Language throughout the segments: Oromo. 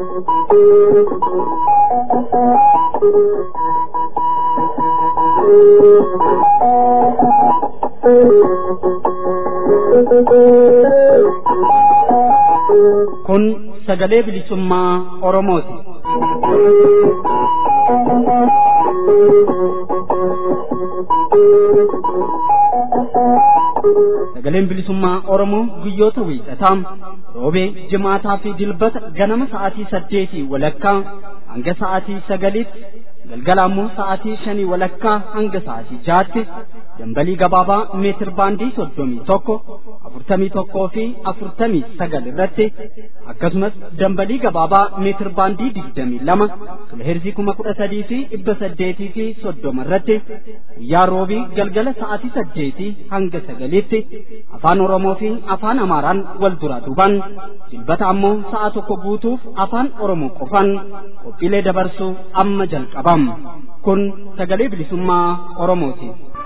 Kun sagalee bilisummaa Oromooti. Sagaleen bilisummaa Oromoo guyyoota wiixataa roobee jimaataa fi dilbata ganama sa'aatii saddeetii walakkaa hanga sa'aatii sagaliitti galgala ammoo sa'aatii shanii walakkaa hanga sa'aatii jaatti dambalii gabaabaa meetir baandii soddomii tokko afurtamii tokkoo fi afurtamii sagal irratti akkasumas dambalii gabaabaa meetir baandii digdamii lama kiloheerzii kuma kudha sadii fi dhibba saddeetii fi soddoma irratti guyyaa roobii galgala sa'aatii saddeetii hanga sagaliitti afaan oromoo fi afaan amaaraan wal duraa duuban dilbata ammoo sa'a tokko guutuuf afaan oromoo qofan qophiilee dabarsuu amma jalqabam kun sagalee bilisummaa oromooti.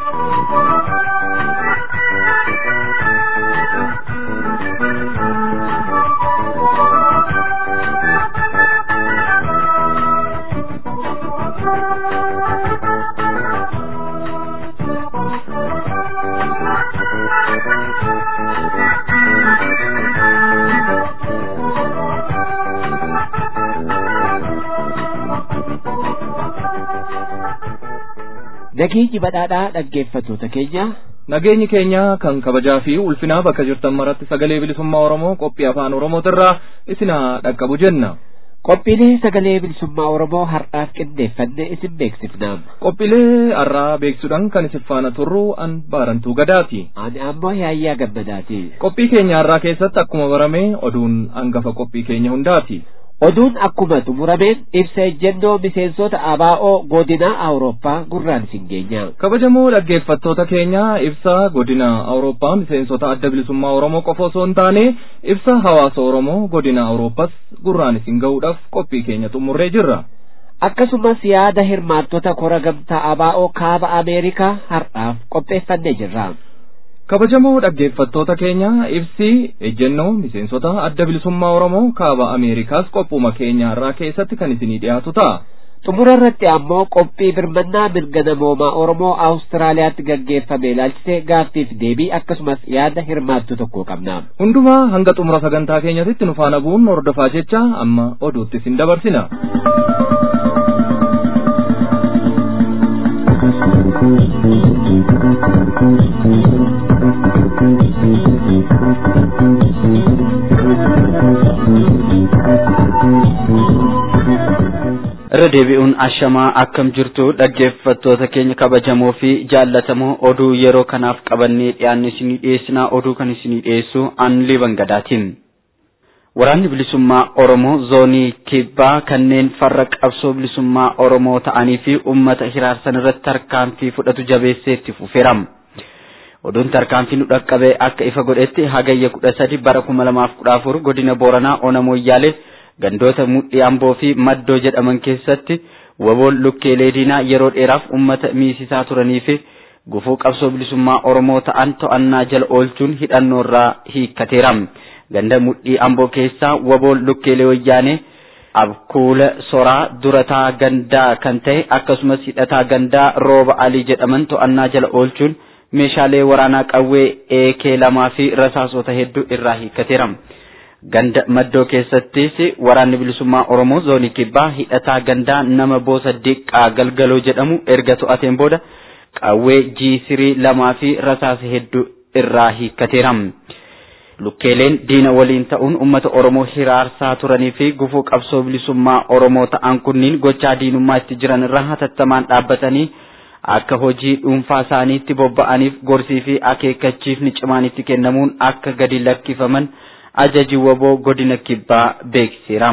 Nageenyi badhaadhaa dhaggeeffattoota keenya Nageenyi keenya kan kabajaa fi ulfinaa bakka jirtan maratti sagalee bilisummaa Oromoo qophii afaan Oromootirraa isinaa dhaqqabu jenna. qophiilee sagalee bilisummaa Oromoo har'aaf qindeeffanne isin beeksifna. Qophiilee har'aa beeksuudhaan kan isin faana turru an baarantuu gadaati. Ani ammoo yaayyaa gammadaati. Qophii keenya har'aa keessatti akkuma barame oduun hangafa qophii keenya hundaati. Oduun akkuma xumurameen ibsa ejjennoo miseensota ABO godina Awurooppaa gurraan isin geenya. Kabajamoo dhaggeeffattoota keenya ibsa godina Awurooppaa miseensota adda bilisummaa Oromoo qofa osoo hin taane ibsa hawaasa Oromoo godina Awurooppaas gurraan isin ga'uudhaaf qophii keenya xumurree jirra. Akkasumas yaada hirmaattota kora gamtaa ABO kaaba Ameerikaa har'aaf qopheeffannee jirra. Kabajamoo dhaggeeffattoota keenya ibsi ejjennoo miseensota adda bilisummaa Oromoo kaaba Ameerikaas qophuma keenya har'aa keessatti kan isinii dhiyaatu ta'a. Xumura irratti ammoo qophii birmannaa mirga namoomaa Oromoo Awustiraaliyaatti gaggeeffame ilaalchisee gaaffiif deebii akkasumas yaada hirmaattu tokko qabna. Hundumaa hanga xumura sagantaa keenyatti nu faana bu'uun hordofaa jecha amma oduutti isin dabarsina. irra deebi'uun ashamaa akkam jirtu dhaggeeffattoota keenya kabajamoo fi jaallatamoo oduu yeroo kanaaf qabannee dhiyaanne isinii dhiyeessinaa oduu kan isinii dhiyeessu anlii bangadaatiin. Waraanni bilisummaa Oromoo zoonii kibbaa kanneen farra qabsoo bilisummaa Oromoo ta'anii fi uummata hiraarsan irratti tarkaanfii fudhatu jabeessee itti fufeera. Oduun tarkaanfii nu dhaqqabee akka ifa godhetti hagayya kudha sadi bara kuma lamaaf kudha afur godina Booranaa Onamoyyaalee gandoota mudhii amboo fi maddoo jedhaman keessatti waboon lukkeelee diinaa yeroo dheeraaf ummata miisisaa turanii fi gufuu qabsoo bilisummaa oromoo ta'an to'annaa jala oolchuun hidhannoo irraa hiikkateera ganda mudhii amboo keessaa waboon lukkeelee wayyaanee abkuula soraa durataa gandaa kan ta'e akkasumas hidhataa gandaa rooba alii jedhaman to'annaa jala oolchuun meeshaalee waraanaa qawwee eekee lamaa fi rasaasota hedduu irraa hiikkateera. ganda maddoo keessattis waraanni bilisummaa oromoo zoonii kibbaa hidhataa gandaa nama boosa diqqaa galgaloo jedhamu erga to'ateen booda qawwee jiisirii lamaa fi rasaasa hedduu irraa hiikkateera. Lukkeeleen diina waliin ta'uun uummata oromoo hiraarsaa turanii fi gufuu qabsoo bilisummaa oromoo ta'an kunniin gochaa diinummaa itti jiran irraa hatattamaan dhaabbatanii akka hojii dhuunfaa isaaniitti bobba'aniif gorsii fi akeekkachiifni cimaan itti kennamuun akka gadi lakkifaman. ajaji waboo godina kibbaa beeksiseera.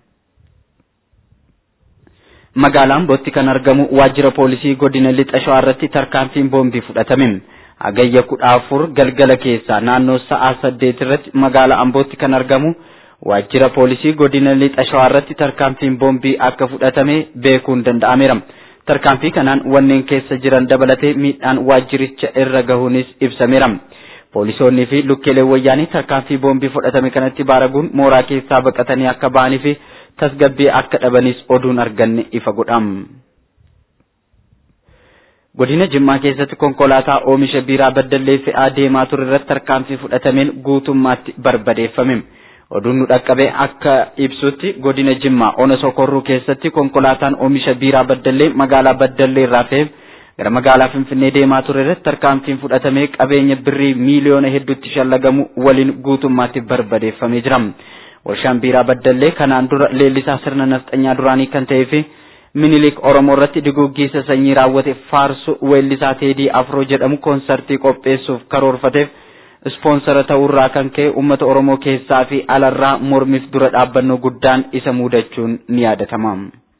Magaalaan Bootti kan argamu waajjira poolisii godina lixa shawaa irratti tarkaanfiin boombii fudhatame. Hagayya kudha afur galgala keessa naannoo sa'aa saddeet irratti magaalaa Ambootti kan argamu waajjira poolisii godina lixa shawaa irratti tarkaanfiin boombii akka fudhatame beekuun danda'ameera. Tarkaanfii kanaan wanneen keessa jiran dabalatee miidhaan waajjiricha irra gahuunis ibsameera. Poolisoonnii fi lukkeeleen wayyaanii tarkaanfii boombii fudhatame kanatti baaraguun mooraa keessaa baqatanii akka ba'anii fi tasgabbii akka dhabanis oduun arganne ifa godham. Godina Jimmaa keessatti konkolaataa oomisha biiraa baddallee fe'aa deemaa ture irratti tarkaanfii fudhatameen guutummaatti barbadeeffame. Oduun nu dhaqqabe akka ibsutti godina Jimmaa ona sokorruu keessatti konkolaataan oomisha biiraa baddallee magaalaa baddallee irraa fe'e gara magaalaa Finfinnee deemaa ture irratti tarkaanfiin fudhatamee qabeenya birrii miiliyoona hedduutti shallagamu waliin guutummaatti barbadeeffamee jira. Warshaan biiraa baddallee kanaan dura leellisaa sirna nafxanyaa duraanii kan ta'ee fi minilik Oromoo irratti diguuggiisa sanyii raawwate faarsu weellisaa Teedii Afroo jedhamu koonsartii qopheessuuf karoorfateef ispoonsara ta'uurraa kan ka'e uummata Oromoo keessaa fi alarraa mormiif dura dhaabbannoo guddaan isa muudachuun ni yaadatama.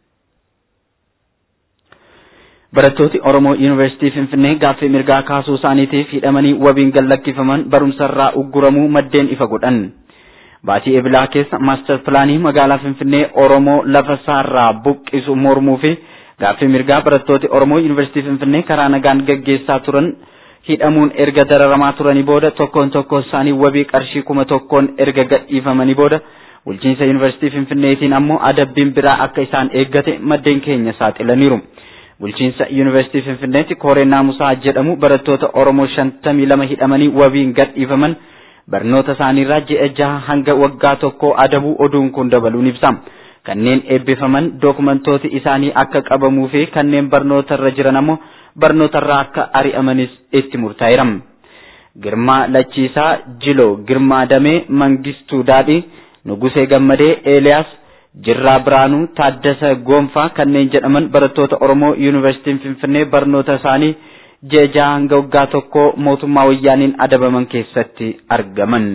Barattooti Oromoo Yuunivarsiitii Finfinnee gaaffii mirgaa kaasuu isaaniitiif hidhamanii wabiin gallakkifaman barumsarraa ugguramuu maddeen ifa godhan. Baatii ebilaa keessa maastar pilaanii magaalaa Finfinnee Oromoo lafa isaarraa buqqisu mormuu fi gaaffii mirgaa barattooti Oromoo Yuunivarsiitii Finfinnee karaa nagaan gaggeessaa turan hidhamuun erga dararamaa turanii booda tokkoon tokkoon isaanii wabii qarshii kuma tokkoon erga gadhiifamanii booda bulchiinsa Yuunivarsiitii Finfinneetiin ammoo adabbiin biraa akka isaan eeggate maddeen keenya saaxilaniiru. Bulchiinsa Yuunivarsiitii Finfinneetti Kooreen Naamusaa jedhamu barattoota Oromoo shantamii lama hidhamanii wabiin gadhiifaman barnoota isaaniirraa ji'a jaha hanga waggaa tokkoo adabuu oduun kun dabaluun ibsa. Kanneen eebbifaman dookumentooti isaanii akka qabamuu fi kanneen barnootarra jiran ammoo barnootarraa akka ari'amanis itti murtaa'eera. Girmaa Lachiisaa Jiloo Girmaa Damee Mangistuu Daadhii Nugusee Gammadee Eeliyaas Jirraa Biraanuu Taaddasa Goonfaa kanneen jedhaman barattoota Oromoo Yuunivarsiitiin Finfinnee barnoota isaanii jeejaa hanga waggaa tokkoo mootummaa wayyaaniin adabaman keessatti argaman.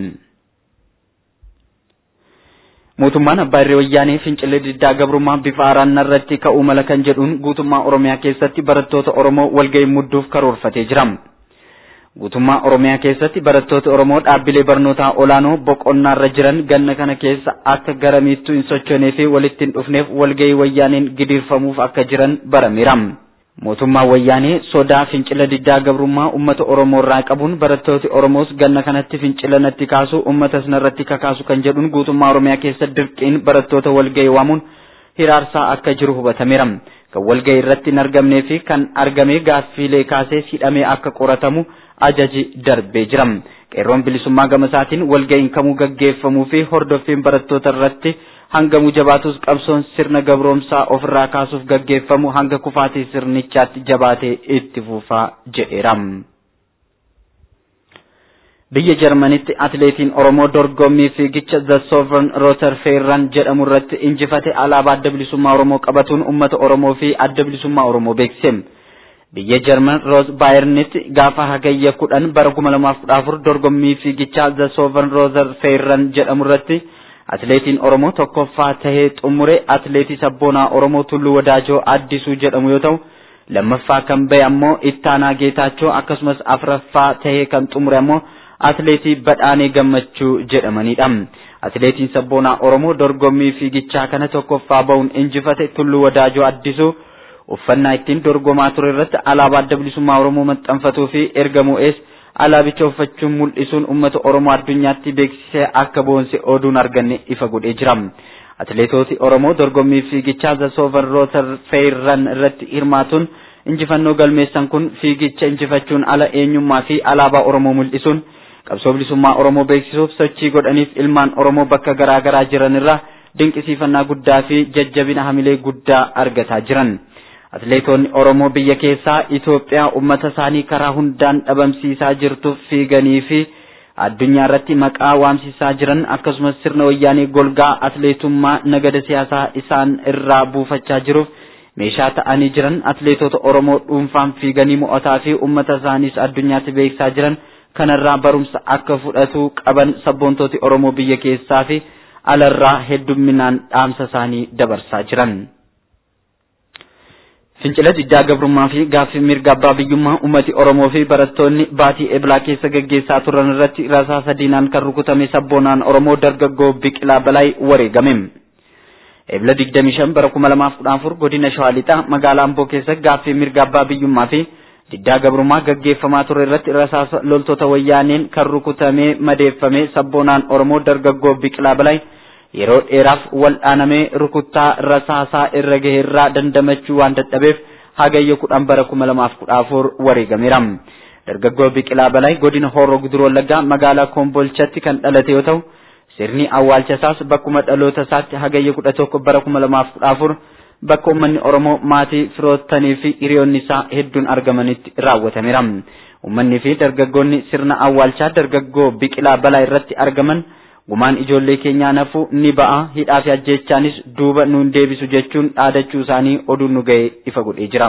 Mootummaan abbaa irree wayyaanee fincillee diddaa gabrummaa bifa haaraan irratti ka'uu mala kan jedhuun guutummaa Oromiyaa keessatti barattoota Oromoo walga'ii mudduuf karoorfatee jira. Guutummaa Oromiyaa keessatti barattoota Oromoo dhaabbilee barnootaa olaanoo boqonnaarra jiran ganna kana keessa akka garamiittuu hin sochoonee fi walitti hin dhufneef walga'ii wayyaaneen gidiirfamuuf akka jiran barameera. Mootummaan wayyaanee sodaa fincila diddaa gabrummaa uummata Oromoo irraa qabuun barattooti Oromoos ganna kanatti fincila natti kaasu uummata sanarratti kakaasu kan jedhuun guutummaa Oromiyaa keessa dirqiin barattoota walga'ii waamuun hiraarsaa akka jiru hubatameera. Kan walga'ii irratti hin argamnee fi kan argame gaaffiilee kaasee hidhamee akka qoratamu ajaji darbee jira. Qeerroon bilisummaa gama isaatiin walga'iin kamuu gaggeeffamuu fi hordoffiin barattoota irratti hangamuu jabaatus qabsoon sirna gabroomsaa ofirraa kaasuuf gaggeeffamu hanga kufaatii sirnichaatti jabaatee itti fufaa jedheera. Biyya Jarmanitti atileetiin Oromoo dorgommii fiigicha The Sovereign Rotor Feerran jedhamu irratti injifate alaabaa adda bilisummaa Oromoo qabatuun uummata Oromoo fi adda bilisummaa Oromoo beeksise. Biyya Jarman Roos Baayernitti gaafa hagayya kudhan bara kuma lamaaf kudha afur dorgommii fiigichaa The Sovereign Rotor Feerran jedhamu irratti atileetiin Oromoo tokkoffaa tahee xumure atileetii sabboonaa Oromoo Tulluu Wadaajoo Addisuu jedhamu yoo ta'u lammaffaa kan bahe ammoo Ittaanaa Geetaachoo akkasumas afraffaa tahee kan xumure ammoo atileetii Badhaanee Gammachuu jedhamanidha. Atileetiin sabboonaa Oromoo dorgommii fiigichaa kana tokkoffaa bahuun injifate Tulluu Wadaajoo Addisuu uffannaa ittiin dorgomaa ture irratti alaabaa adda bilisummaa Oromoo maxxanfatuu fi erga mo'ees alaabicha uffachuun mul'isuun uummata Oromoo addunyaatti beeksisee akka boonse oduun arganne ifa godhee jira. Atileetoti Oromoo dorgommii fiigichaa The Sovereign Rotor Feerran irratti hirmaatuun injifannoo galmeessan kun fiigicha injifachuun ala eenyummaa fi alaabaa Oromoo mul'isuun qabsoo bilisummaa Oromoo beeksisuuf sochii godhaniif ilmaan Oromoo bakka garaa garaa jiran irraa dinqisiifannaa guddaa fi jajjabina hamilee guddaa argataa jiran. Atileetonni Oromoo biyya keessaa Itoophiyaa uummata isaanii karaa hundaan dhabamsiisaa jirtuuf fiiganii fi addunyaa irratti maqaa waamsisaa jiran akkasumas sirna wayyaanee golgaa atileetummaa nagada siyaasaa isaan irraa buufachaa jiruuf meeshaa ta'anii jiran atileetota Oromoo dhuunfaan fiiganii mo'ataa fi uummata isaaniis addunyaatti beeksisaa jiran kanarraa barumsa akka fudhatu qaban sabboontooti Oromoo biyya keessaa fi alarraa heddumminaan dhaamsa isaanii dabarsaa jiran. Fincila diddaa gabrummaa fi gaaffii mirga abbaa biyyummaa uummati Oromoo fi barattoonni baatii eblaa keessa gaggeessaa turan irratti rasaasa diinaan kan rukutame sabboonaan Oromoo dargaggoo Biqilaa Balaay wareegame. Ebla 25 bara 2014 godina Shawaa Lixaa magaalaa Amboo keessa gaaffii mirga abbaa biyyummaa fi diddaa gabrummaa gaggeeffamaa ture irratti rasaasa loltoota wayyaaneen kan rukutamee madeeffame sabboonaan Oromoo dargaggoo Biqilaa Balaay yeroo dheeraaf wal'aanamee rukuttaa rasaasaa irra gaheerraa dandamachuu waan dadhabeef hagayya kudhan bara kuma lamaaf kudha afur wareegameera. Dargaggoo Biqilaa Balay godina Horroo Guduroo Wallaggaa magaalaa Kombolchatti kan dhalate yoo ta'u sirni awwaalcha isaas bakkuma dhaloota isaatti hagayya kudha tokko bara kuma lamaaf kudha afur bakka uummanni Oromoo maatii firoottanii fi hiriyoonni isaa hedduun argamanitti raawwatameera. Uummanni fi dargaggoonni sirna awwaalchaa dargaggoo Biqilaa Balaa irratti argaman gumaan ijoollee keenyaa nafu ni ba'a hidhaa fi ajjeechaanis duuba nuun deebisu jechuun dhaadachuu isaanii oduun nu ga'e ifa godhee jira.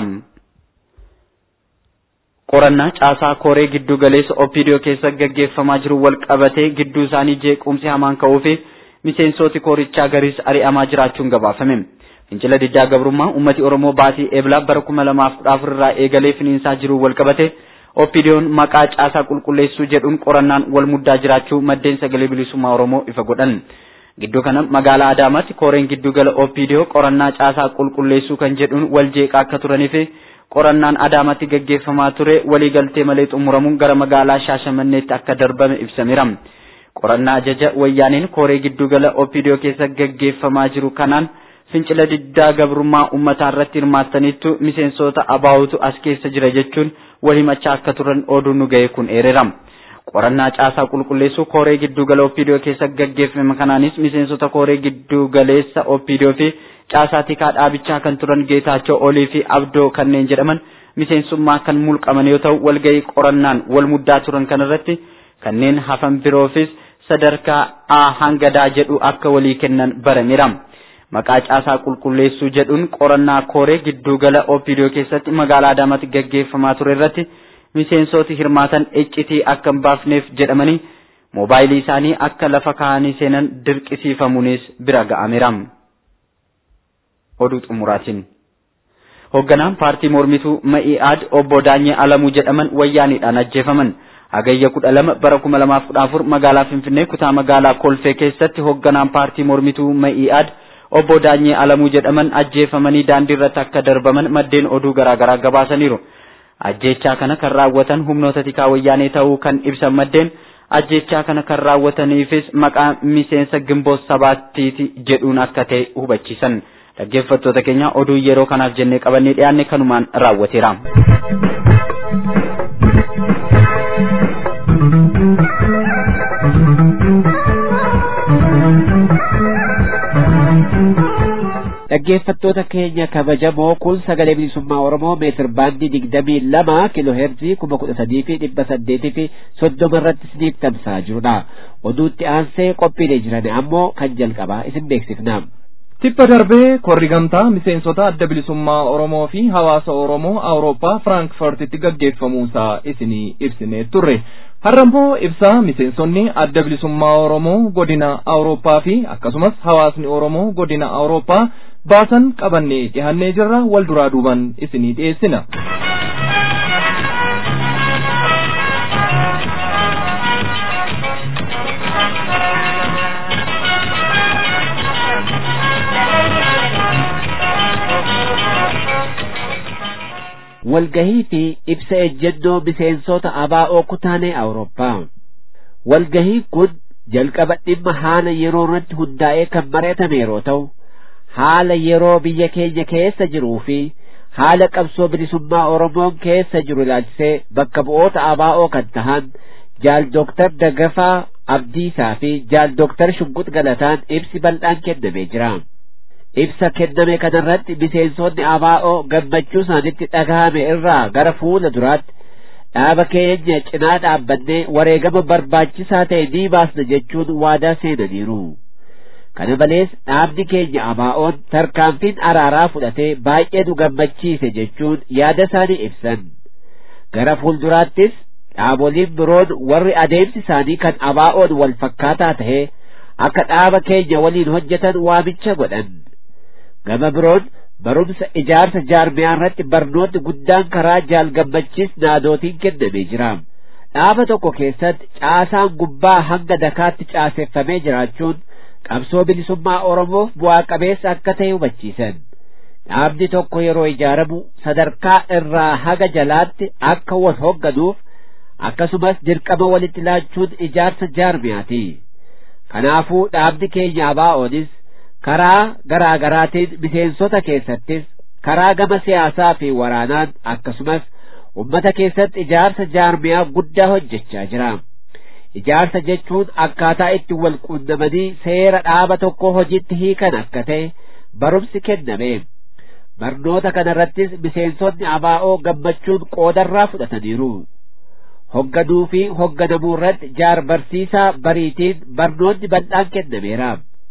Qorannaa caasaa kooree giddu galeessa Opiidiyoo keessa gaggeeffamaa jiru wal qabatee gidduu isaanii jeequmsi hamaan ka'uu fi miseensoti koorichaa gariis ari'amaa jiraachuun gabaafame. Fincila diddaa gabrummaa uummati Oromoo baatii eeblaa bara kuma lamaaf kudha afur irraa eegalee finiinsaa jiru wal qabate Opiidiyoon maqaa caasaa qulqulleessuu jedhuun qorannaan wal muddaa jiraachuu maddeen sagalee bilisummaa Oromoo ifa godhan. Gidduu kana magaalaa Adaamaatti kooreen giddu gala Opiidiyoo qorannaa caasaa qulqulleessuu kan jedhuun wal jeeqaa akka turanii fi qorannaan Adaamaatti gaggeeffamaa ture waliigaltee malee xumuramuun gara magaalaa Shaashamanneetti akka darbame ibsameera. Qorannaa ajaja wayyaaniin kooree giddu gala Opiidiyoo keessa gaggeeffamaa jiru kanaan fincila diddaa gabrummaa uummataa irratti hirmaattaniittu miseensota abaawutu as keessa jira jechuun wal himachaa akka turan oduun nu ga'e kun eereera. Qorannaa caasaa qulqulleessuu kooree giddu gala Opiidiyoo keessa gaggeeffame kanaanis miseensota kooree giddu galeessa Opiidiyoo fi caasaa tikaa dhaabichaa kan turan Geetaachoo Olii fi Abdoo kanneen jedhaman miseensummaa kan mulqaman yoo ta'u walgahii qorannaan wal muddaa turan kanarratti kanneen hafan biroofis sadarkaa A hanga D jedhu akka walii kennan barameera. Maqaa caasaa qulqulleessuu jedhuun qorannaa kooree giddu gala Opiidiyoo keessatti magaalaa Adaamaatti gaggeeffamaa ture irratti miseensoti hirmaatan iccitii akka hin baafneef jedhamanii moobaayilii isaanii akka lafa kaa'anii seenan dirqisiifamuunis bira ga'ameera. Oduu xumuraatiin. Hoogganaan paartii mormituu Ma'i'aad obbo Daanyee Alamuu jedhaman wayyaaniidhaan ajjeefaman. Hagayya kudha lama bara kuma lamaaf kudha afur magaalaa Finfinnee kutaa magaalaa Kolfee keessatti hoogganaan paartii mormituu Ma'i'aad obbo Daanyee Alamuu jedhaman ajjeefamanii daandii irratti akka darbaman maddeen oduu garaagaraa gabaasaniiru. Ajjechaa kana kan raawwatan humnoota tikaa wayyaanee ta'uu kan ibsan maddeen ajjechaa kana kan raawwataniifis maqaa miseensa gimboo sabaattiiti jedhuun akka ta'e hubachiisan. Dhaggeeffattoota keenya oduu yeroo kanaaf jennee qabannee dhiyaanne kanumaan raawwateera. dhaggeeffattoota keenya kabajamoo kun sagalee bilisummaa oromoo meetir baandii digdamii lama kiiloo heerzii kuma kudha sadii fi dhibba saddeetii fi soddoma irratti isiniif tamsa'aa jirudha oduutti aansee qophiilee jiran ammoo kan jalqabaa isin beeksifna. Tippa darbee korri gamtaa miseensota adda bilisummaa Oromoo fi hawaasa Oromoo Awurooppaa Firaankifartitti gaggeeffamuusaa isinii ibsinee turre. Har'ammoo ibsaa miseensonni adda bilisummaa Oromoo godina Awurooppaa fi akkasumas hawaasni Oromoo godina Awurooppaa baasan qabannee dhihannee jirra wal duraa duuban isinii dhiyeessina. walgahii fi ibsa ejjennoo miseensota abaa'oo kutaalee awurooppaa walgahiin kun jalqaba dhimma haala yeroo irratti hundaa'ee kan mari'atame yeroo ta'u haala yeroo biyya keenya keessa jiruu fi haala qabsoo bilisummaa oromoon keessa jiru ilaalchisee bakka bu'oota abaa'oo kan tahan jaal dooktar Dagafaa Abdiisaa fi jaal dooktar Shunqut Galataan ibsi bal'aan kennamee jira. ibsa kenname kanarratti miseensonni abaa'oo gammachuu isaanitti dhagahame irraa gara fuula duraatti dhaaba keenya cinaa dhaabbannee wareegama barbaachisaa ta'e ni baasna jechuun waadaa seenaniiru. Kana malees dhaabni keenya abaa'oon tarkaanfiin araaraa fudhatee baay'ee nu gammachiise jechuun yaada isaanii ibsan. Gara fuulduraattis dhaaboliin biroon warri adeemsi isaanii kan abaa'oon wal fakkaataa ta'e akka dhaaba keenya waliin hojjetan waamicha godhan. gama biroon barumsa ijaarsa jaarmiyaa irratti barnoonni guddaan karaa jaal gammachiis naadootiin kennamee jira. Dhaaba tokko keessatti caasaan gubbaa hanga dakaatti caaseffamee jiraachuun qabsoo bilisummaa Oromoof bu'aa qabeessa akka ta'e hubachiisan. Dhaabni tokko yeroo ijaaramu sadarkaa irraa haga jalaatti akka wal hoogganuuf akkasumas dirqama walitti laachuun ijaarsa jaarmiyaati. kanaafuu dhaabni keenya abaa'oonis karaa garaa garaatiin miseensota keessattis karaa gama siyaasaa fi waraanaan akkasumas ummata keessatti ijaarsa jaarmiyaa guddaa hojjechaa jira ijaarsa jechuun akkaataa itti wal quunnamanii seera dhaaba tokko hojiitti hiikan akka ta'e barumsi kenname barnoota kanarrattis miseensonni abaa'oo gammachuun qoodarraa fudhataniiru hogganuu fi hogganamuu irratti jaar barsiisaa bariitiin barnoonni bal'aan kennameera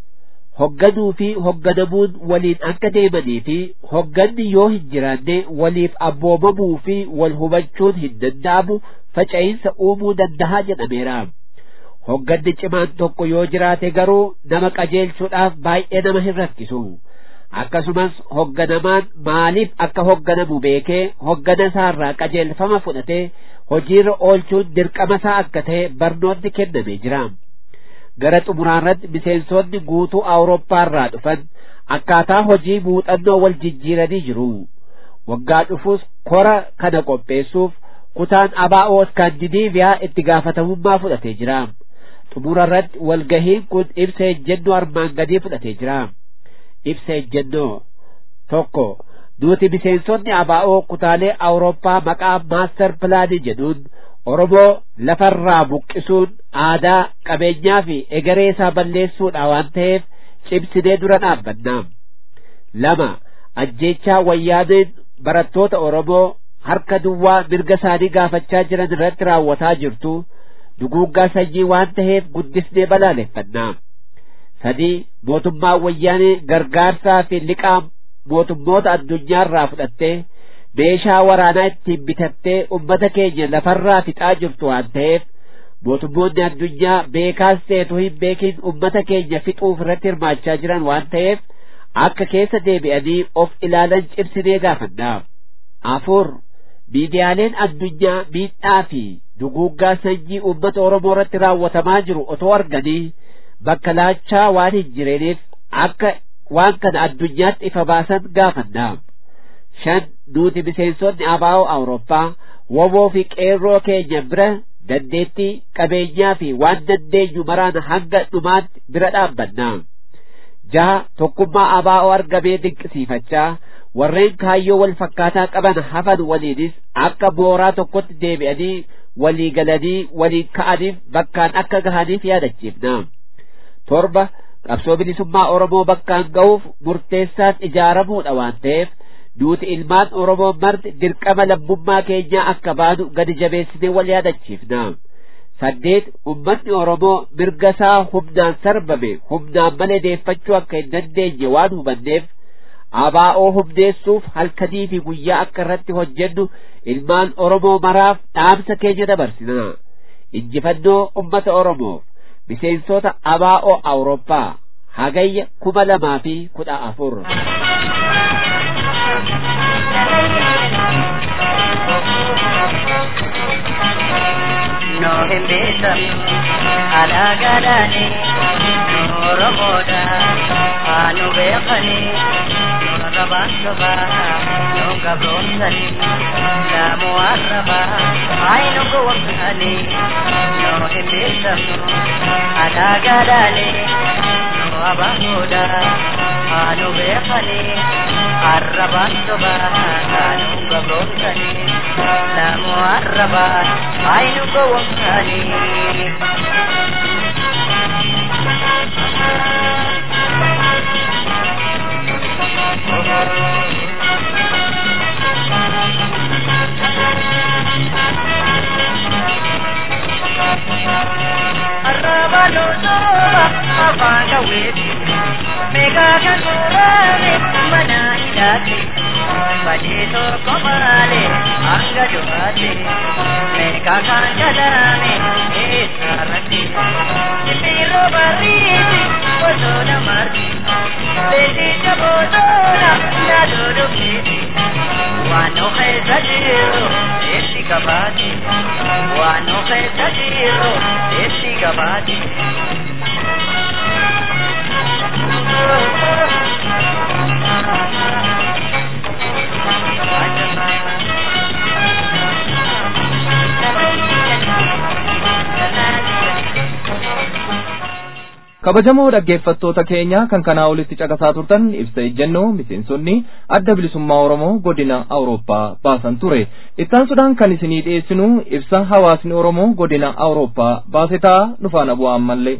hogganuu fi hogganamuun waliin akka deemanii fi hogganni yoo hin jiraanne waliif abboomamuu fi wal hubachuun hin danda'amu faca'iinsa uumuu danda'a jedhameera hogganni cimaan tokko yoo jiraate garuu nama qajeelchuudhaaf baay'ee nama hin rakkisu akkasumas hogganamaan maaliif akka hogganamu beekee hoggana isaarraa qajeelfama fudhatee hojiirra oolchuun dirqama isaa akka ta'e barnoonni kennamee jira gara xumuraarratti miseensonni guutuu awurooppaarraa dhufan akkaataa hojii muuxannoo wal jijjiiranii jiru waggaa dhufuus kora kana qopheessuuf kutaan abaa'oo iskaandinaaviyaa itti gaafatamummaa fudhatee jira xumurarratti walgahiin kun ibsa ejjennoo armaan gadii fudhatee jira ibsa ejjennoo tokko nuti miseensonni abaa'oo kutaalee awurooppaa maqaa maastar pilaanii jedhuun oromoo lafarraa buqqisuun aadaa qabeenyaa fi egeree isaa balleessuudha waan ta'eef cimsinee dura dhaabbanna lama ajjeechaa wayyaaneen barattoota oromoo harka duwwaa mirga isaanii gaafachaa jiran irratti raawwataa jirtu duguuggaa sanyii waan ta'eef guddisnee balaaleffanna sadii mootummaa wayyaanee gargaarsaa fi liqaa mootummoota addunyaarraa fudhattee meeshaa waraanaa ittiin bitattee ummata keenya lafarraa fixaa jirtu waan ta'eef mootummoonni addunyaa beekaas ta'etu hin beekin ummata keenya fixuuf irratti hirmaachaa jiran waan ta'eef akka keessa deebi'anii of ilaalan cimsinee gaafanna afur miidiyaaleen addunyaa miidhaa fi duguuggaa sanyii ummata oromoo irratti raawwatamaa jiru otoo arganii bakka laachaa waan hin jireeniif akka waan kana addunyaatti ifa baasan gaafanna shan nuti miseensonni abaa'oo awurooppaa woboo fi qeerroo keenya bira dandeettii qabeenyaa fi waan dandeenyu maraan hanga dhumaatti bira dhaabbanna jaha tokkummaa abaa'oo argamee dinqisiifachaa warreen kaayyoo wal fakkaataa qaban hafan waliinis akka mooraa tokkotti deebi'anii walii galanii waliin ka'aniif bakkaan akka gahaniif yaadachiifna torba qabsoo bilisummaa oromoo bakkaan ga'uuf murteessaan ijaaramuudha waan ta'eef nuti ilmaan oromoo marti dirqama lammummaa keenyaa akka baanu gadi jabeessinee wal yaadachiifna saddeet ummanni oromoo mirga isaa humnaan sarbame humnaan malee deeffachuu akka hin dandeenye waan hubanneef abaa'oo humneessuuf halkanii fi guyyaa akka irratti hojjennu ilmaan oromoo maraaf dhaamsa keenya dabarsina injifannoo ummata oromoof miseensota abaa'oo awurooppaa hagayya kuma lamaa fi kudha afur no hin beekamu alaagaadhaani nu oromoodha haa nu beekani nu arrabaan sobaa nu gabroomsani laamu arrabaa hayi nu gowwamsani no hin beekamu alaagaadhaani nu abaanuudha haa nu beekani arrabaan sobaa haa nu gabroomsani laamu arrabaa hayi nu gowwamsani Arrabalo soba afanga weti mega kanurale mana hidate bajeto komale anga johate mega kanjalame esarati Piro barriti bosona marti Leti jabodona nadodo kiti Wano kheza jiro eshi kabati Wano kheza jiro eshi kabati kabajamoo dhaggeeffattoota keenya kan kanaa olitti caqasaa turtan ibsa ejjennoo miseensonni adda bilisummaa oromoo godina awurooppaa baasan ture ittaansuudhaan kan isinii dhiyeessinu ibsa hawaasni oromoo godina awurooppaa baase ta'a nu faana bu'aa ammallee.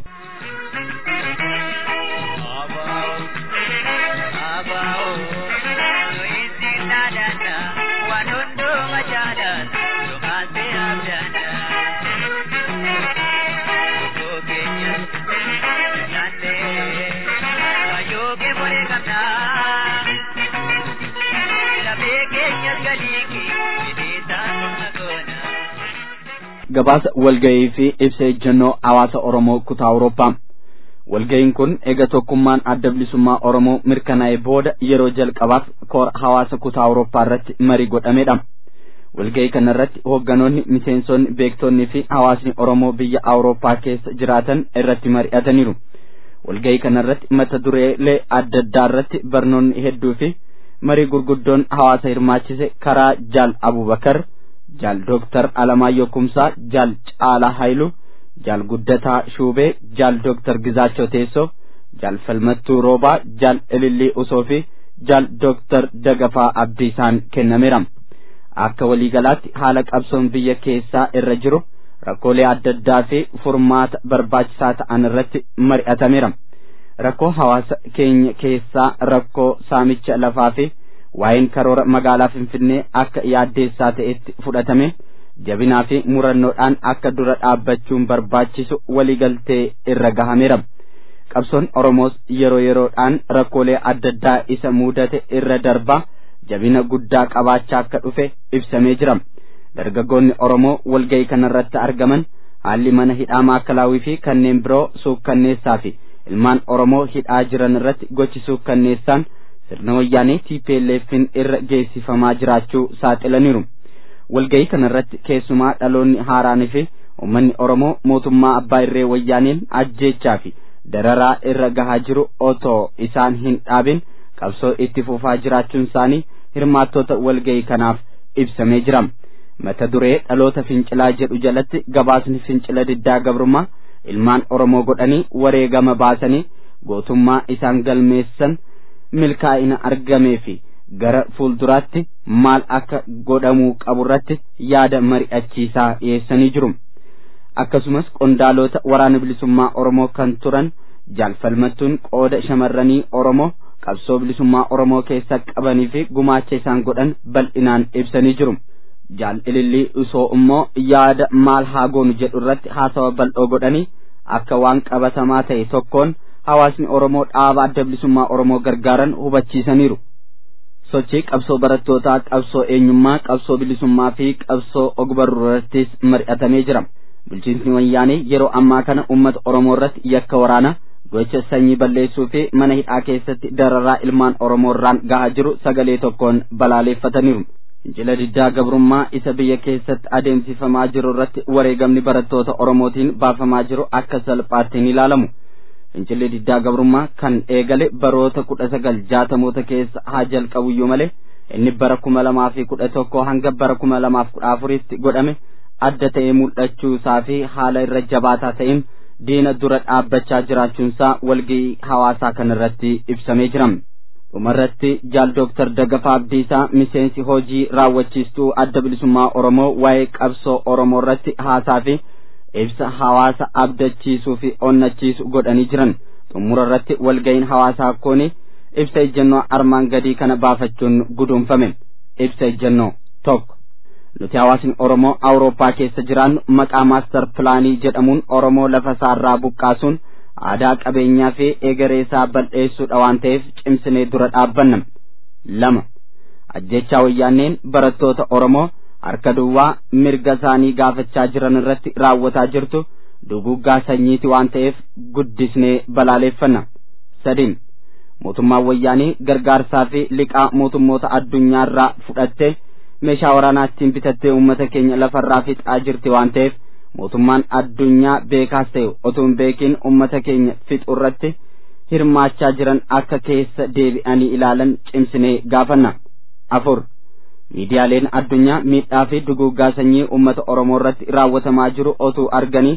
gabaasa walga'ii fi ibsa ejjennoo hawaasa Oromoo kutaa Awurooppaa. Walga'iin kun eega tokkummaan adda bilisummaa Oromoo mirkanaa'e booda yeroo jalqabaaf koora hawaasa kutaa Awurooppaa irratti marii godhamedha. Walga'ii kana irratti hoogganoonni miseensonni beektonnii fi hawaasni Oromoo biyya Awurooppaa keessa jiraatan irratti mari'ataniiru. Walga'ii kana irratti mata dureelee adda addaa irratti barnoonni hedduu fi marii gurguddoon hawaasa hirmaachise karaa Jaal Abubakar. jaal dooktar Alamaayyoo Kumsaa, jaal Caalaa Hayilu, jaal Guddataa Shuubee, jaal dooktar Gizaachoo Teessoo, jaal Falmattuu Roobaa, jaal Ilillii Usoo fi jaal dooktar Dagafaa Abdiisaan kennameera. Akka waliigalaatti haala qabsoon biyya keessaa irra jiru rakkoolee adda addaa fi furmaata barbaachisaa ta'an irratti mari'atameera. Rakkoo hawaasa keenya keessaa rakkoo saamicha lafaa fi waa'een karoora magaalaa Finfinnee akka yaaddeessaa ta'etti fudhatame jabinaa fi murannoodhaan akka dura dhaabbachuun barbaachisu waliigaltee irra gahameera. Qabsoon Oromoos yeroo yeroodhaan rakkoolee adda addaa isa mudate irra darbaa jabina guddaa qabaachaa akka dhufe ibsamee jira. Dargaggoonni Oromoo walga'ii kanarratti argaman haalli mana hidhaa maakalaawii fi kanneen biroo suukkanneessaa fi ilmaan Oromoo hidhaa jiran irratti gochi suukkanneessaan sirna wayyaanee TPLFin irra geessifamaa jiraachuu saaxilaniiru. Walga'ii kanarratti keessumaa dhaloonni haaraanii fi uummanni Oromoo mootummaa abbaa irree wayyaaneen ajjeechaa fi dararaa irra gahaa jiru otoo isaan hin dhaabin qabsoo itti fufaa jiraachuun isaanii hirmaattota walga'ii kanaaf ibsamee jira. Mata duree dhaloota fincilaa jedhu jalatti gabaasni fincila diddaa gabrummaa ilmaan Oromoo godhanii wareegama baasanii gootummaa isaan galmeessan milkaa'ina argamee fi gara fuulduraatti maal akka godhamuu qaburratti yaada mari'achiisaa dhiyeessanii jiru. Akkasumas qondaalota waraana bilisummaa Oromoo kan turan jaalfalmattuun qooda shamarranii Oromoo qabsoo bilisummaa Oromoo keessa qabanii fi gumaacha isaan godhan bal'inaan ibsanii jiru. Jaal ilillii usoo immoo yaada maal haa goonu jedhu irratti haasawa bal'oo godhanii akka waan qabatamaa ta'e tokkoon hawaasni Oromoo dhaaba adda bilisummaa Oromoo gargaaran hubachiisaniiru. Sochii qabsoo barattootaa, qabsoo eenyummaa, qabsoo bilisummaa fi qabsoo ogbarruu irrattis mari'atamee jira. Bulchiinsi wayyaanee yeroo ammaa kana uummata Oromoo irratti yakka waraanaa gocha sanyii balleessuu fi mana hidhaa keessatti dararaa ilmaan Oromoo irraan gahaa jiru sagalee tokkoon balaaleeffataniiru. Fincila diddaa gabrummaa isa biyya keessatti adeemsifamaa jiru irratti wareegamni barattoota Oromootiin baafamaa jiru akka salphaatti hin ilaalamu. Fincilli diddaa gabrummaa kan eegale baroota kudha sagal jaatamoota keessa haa jalqabuyyuu malee inni bara kuma lamaa fi kudha tokko hanga bara kuma lamaaf kudha afuritti godhame adda ta'ee mul'achuu isaa fi haala irra jabaataa ta'een diina dura dhaabbachaa jiraachuunsaa walga'ii hawaasaa kanarratti ibsamee jira. dhumarratti jaal dooktar Dagafaa Abdiisaa miseensi hojii raawwachiistuu adda bilisummaa Oromoo waa'ee qabsoo Oromoo irratti haasaa fi ibsa hawaasa abdachiisuu fi onnachiisu godhanii jiran xumura irratti walga'iin hawaasaa akkooni ibsa ejjennoo armaan gadii kana baafachuun guduunfame ibsa ejjennoo tokko nuti hawaasni Oromoo Awurooppaa keessa jiraannu maqaa maastar pilaanii jedhamuun Oromoo lafa isaarraa buqqaasuun aadaa qabeenyaa fi egereesaa bal'eessuudha waan ta'eef cimsinee dura dhaabbanna lama ajjechaa wayyaanneen barattoota Oromoo harka duwwaa mirga isaanii gaafachaa jiran irratti raawwataa jirtu duguggaa sanyiiti waan ta'eef guddisnee balaaleeffanna sadiin mootummaan wayyaanii gargaarsaa fi liqaa mootummoota addunyaarraa fudhattee meeshaa waraanaa ittiin bitattee uummata keenya lafarraa fixaa jirti waan ta'eef mootummaan addunyaa beekaas ta'e otoo hin beekin uummata keenya fixu irratti hirmaachaa jiran akka keessa deebi'anii ilaalan cimsinee gaafanna afur miidiyaaleen addunyaa miidhaa fi duguggaa sanyii uummata oromoo irratti raawwatamaa jiru otuu arganii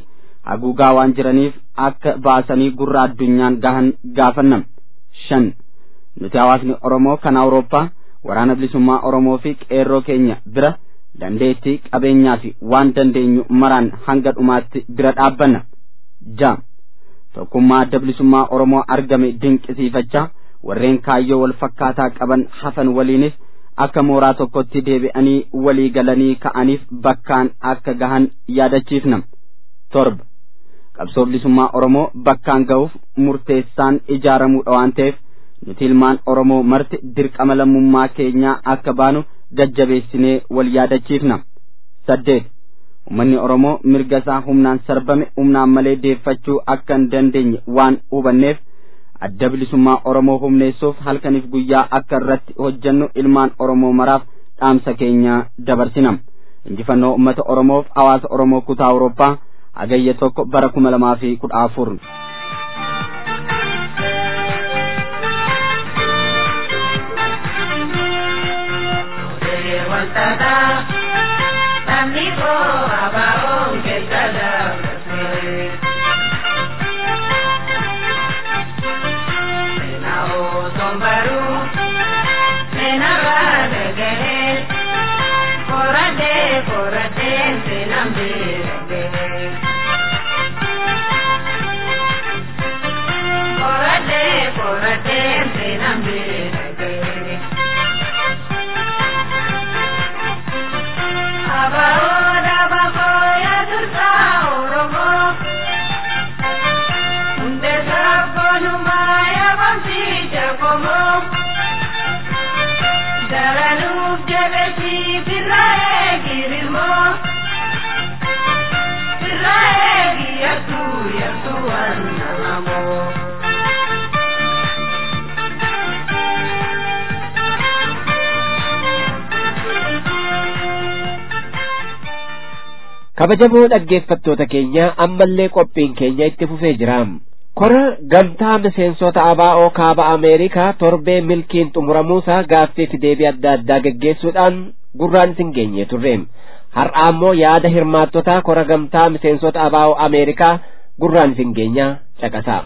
haguugaa waan jiraniif akka baasanii gurra addunyaan gahan gaafannam shan nuti hawaasni oromoo kan awurooppaa waraana bilisummaa oromoo fi qeerroo keenya bira dandeettii qabeenyaa fi waan dandeenyu maraan hanga dhumaatti bira dhaabbanna ja tokkummaa adda bilisummaa oromoo argame dinqisiifachaa warreen kaayyoo wal fakkaataa qaban hafan waliinis akka mooraa tokkotti deebi'anii walii galanii ka'aniif bakkaan akka gahan yaadachiifna torba qabsoo bilisummaa oromoo bakkaan ga'uuf murteessaan ijaaramuudha waan ta'eef nuti ilmaan oromoo marti dirqama lammummaa keenyaa akka baanu gajjabeessinee wal yaadachiifna saddeet ummanni oromoo mirga isaa humnaan sarbame humnaan malee deeffachuu akka hin dandeenye waan hubanneef adda bilisummaa oromoo humneessuuf halkaniif guyyaa akka irratti hojjennu ilmaan oromoo maraaf dhaamsa keenya dabarsinam injifannoo ummata oromoof hawaasa oromoo kutaa awurooppaa hagayya tokko bara kuma lamaa fi kudha afur kabajamoo dhaggeeffattoota keenya ammallee qophiin keenya itti fufee jira kora gamtaa miseensota abaa'oo kaaba ameerikaa torbee milkiin xumuramuusaa gaaffiif deebii adda addaa geggeessuudhaan gurraan isin geenye turre har'a ammoo yaada hirmaattotaa kora gamtaa miseensota abaa'oo ameerikaa gurraan isin geenya caqasaa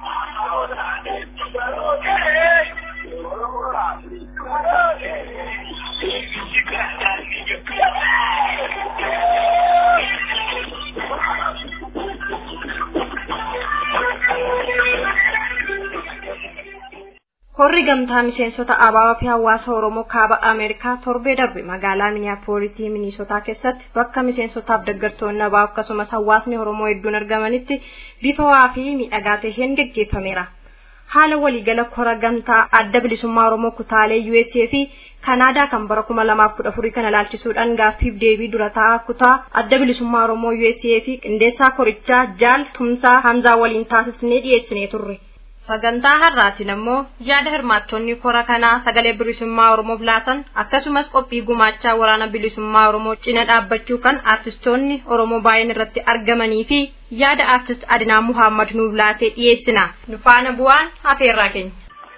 Korri gamtaa miseensota abaabaa fi hawaasa Oromoo kaaba Ameerikaa torbee darbe magaalaa Miniyaapolisii Miniisotaa keessatti bakka miseensotaaf deeggartoonni abaa akkasumas hawaasni Oromoo hedduun argamanitti bifa waa fi miidhagaa ta'een geggeeffameera. Haala waliigala kora gamtaa adda bilisummaa Oromoo kutaalee USA fi Kanaadaa kan bara kuma lamaaf kudha afurii kana ilaalchisuudhaan gaaffiif deebii dura taa'aa kutaa adda bilisummaa Oromoo USA fi qindeessaa korichaa Jaal Tumsaa Hamzaa waliin taasisnee dhiyeessinee turre. sagantaa har'aatiin ammoo yaada hirmaattonni kora kanaa sagalee bilisummaa oromoof laatan akkasumas qophii gumaachaa waraana bilisummaa oromoo cina dhaabbachuu kan aartistoonni oromoo baay'een irratti argamanii fi yaada aartist adinaa muhammad nuuf laatee dhiyeessina nu faana bu'aan afeerraa keenya.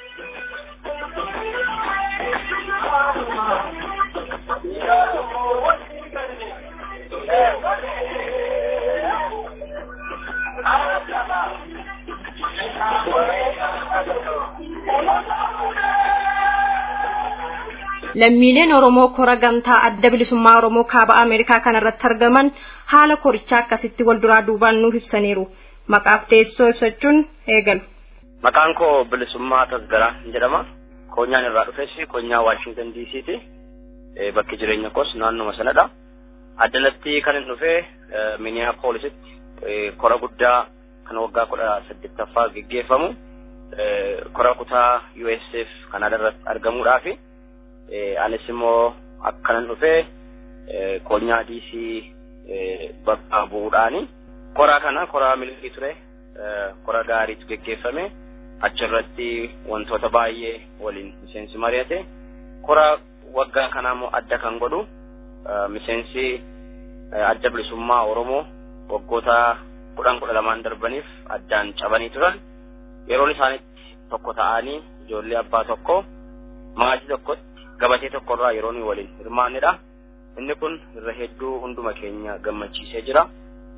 lammiileen oromoo kora gamtaa adda bilisummaa oromoo kaaba ameerikaa kanarratti argaman haala korichaa akkasitti wal duraa duubaan nuuf ibsaniiru maqaaf teessoo ibsachuun eegalu. Maqaan koo bilisummaa tasgaraa jedhama. Koonyaan irraa dhufes koonyaa Waashingtan DC'ti. Bakki jireenya koos naannoma sanadha. Addanatti kan hin dhufe Minneapolisitti kora guddaa kan waggaa kudha saddeettaffaa geggeeffamu kora kutaa USF Kanaadaa irratti argamuudhaafi. anis immoo akkanan dhufee koonyaa DC bakka bu'uudhaani koraa kana koraa milkii ture kora gaariitu geggeeffame achirratti wantoota baay'ee waliin miseensi mari'ate kora waggaa kanaa immoo adda kan godhu miseensi adda bilisummaa Oromoo waggoota kudhan kudha lamaan darbaniif addaan cabanii turan yeroon isaanitti tokko ta'anii ijoollee abbaa tokko maatii tokkotti gabatee tokkorraa yeroo nuyi waliin hirmaannedha. Inni kun irra hedduu hunduma keenya gammachiisee jira.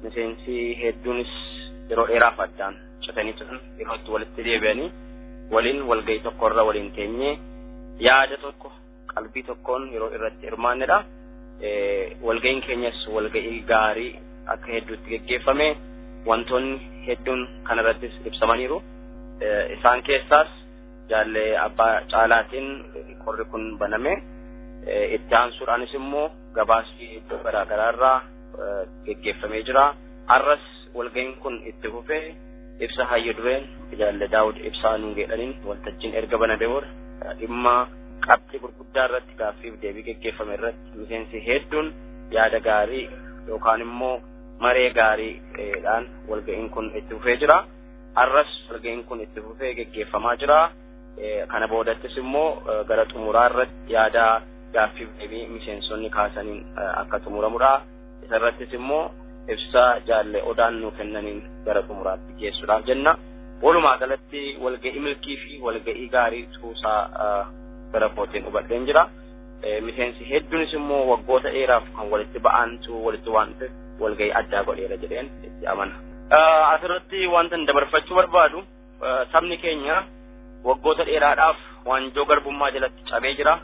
miseensi hedduunis yeroo dheeraaf addaan citanii turan yeroo itti walitti deebi'anii waliin walgahii tokko irra waliin teenyee yaada tokko qalbii tokkoon yeroo irratti hirmaannedha. Walgahiin keenyas walgahii gaarii akka hedduutti geggeeffame wantoonni hedduun kanarrattis ibsamaniiru. Isaan keessaas jaallee abbaa caalaatiin qorri kun baname itti aansuudhaanis immoo gabaasni iddoo garaa garaarraa geggeeffamee jira. Har'as walgahiin kun itti fufee ibsa hayyo dureen jaalle daawud ibsaa nuun jedhaniin waltajjiin erga banamee booda dhimma qabxii gurguddaa irratti gaaffiif deebii geggeeffame irratti miseensi hedduun yaada gaarii yookaan immoo maree gaariidhaan walga'iin kun itti fufee jira. Har'as walga'iin kun itti fufee geggeeffamaa jira. Kana boodattis immoo gara xumuraa irratti yaada gaaffiif deebii miseensonni kaasaniin akka xumuramudha. Isarrattis immoo ibsa jaalle odaan nuu kennaniin gara xumuraatti geessuudhaaf jenna. Walumaa galatti walga'ii milkii fi walga'ii gaarii tuusaa gara kootiin hubadheen jira. Miseensi hedduunis immoo waggoota dheeraaf kan walitti ba'antu walitti waan ta'eef walga'ii addaa godheera jedheen itti amana. Asirratti wanta dabarfachuu barbaadu sabni keenya waggoota dheeraadhaaf waanjoo garbummaa jalatti cabee jira.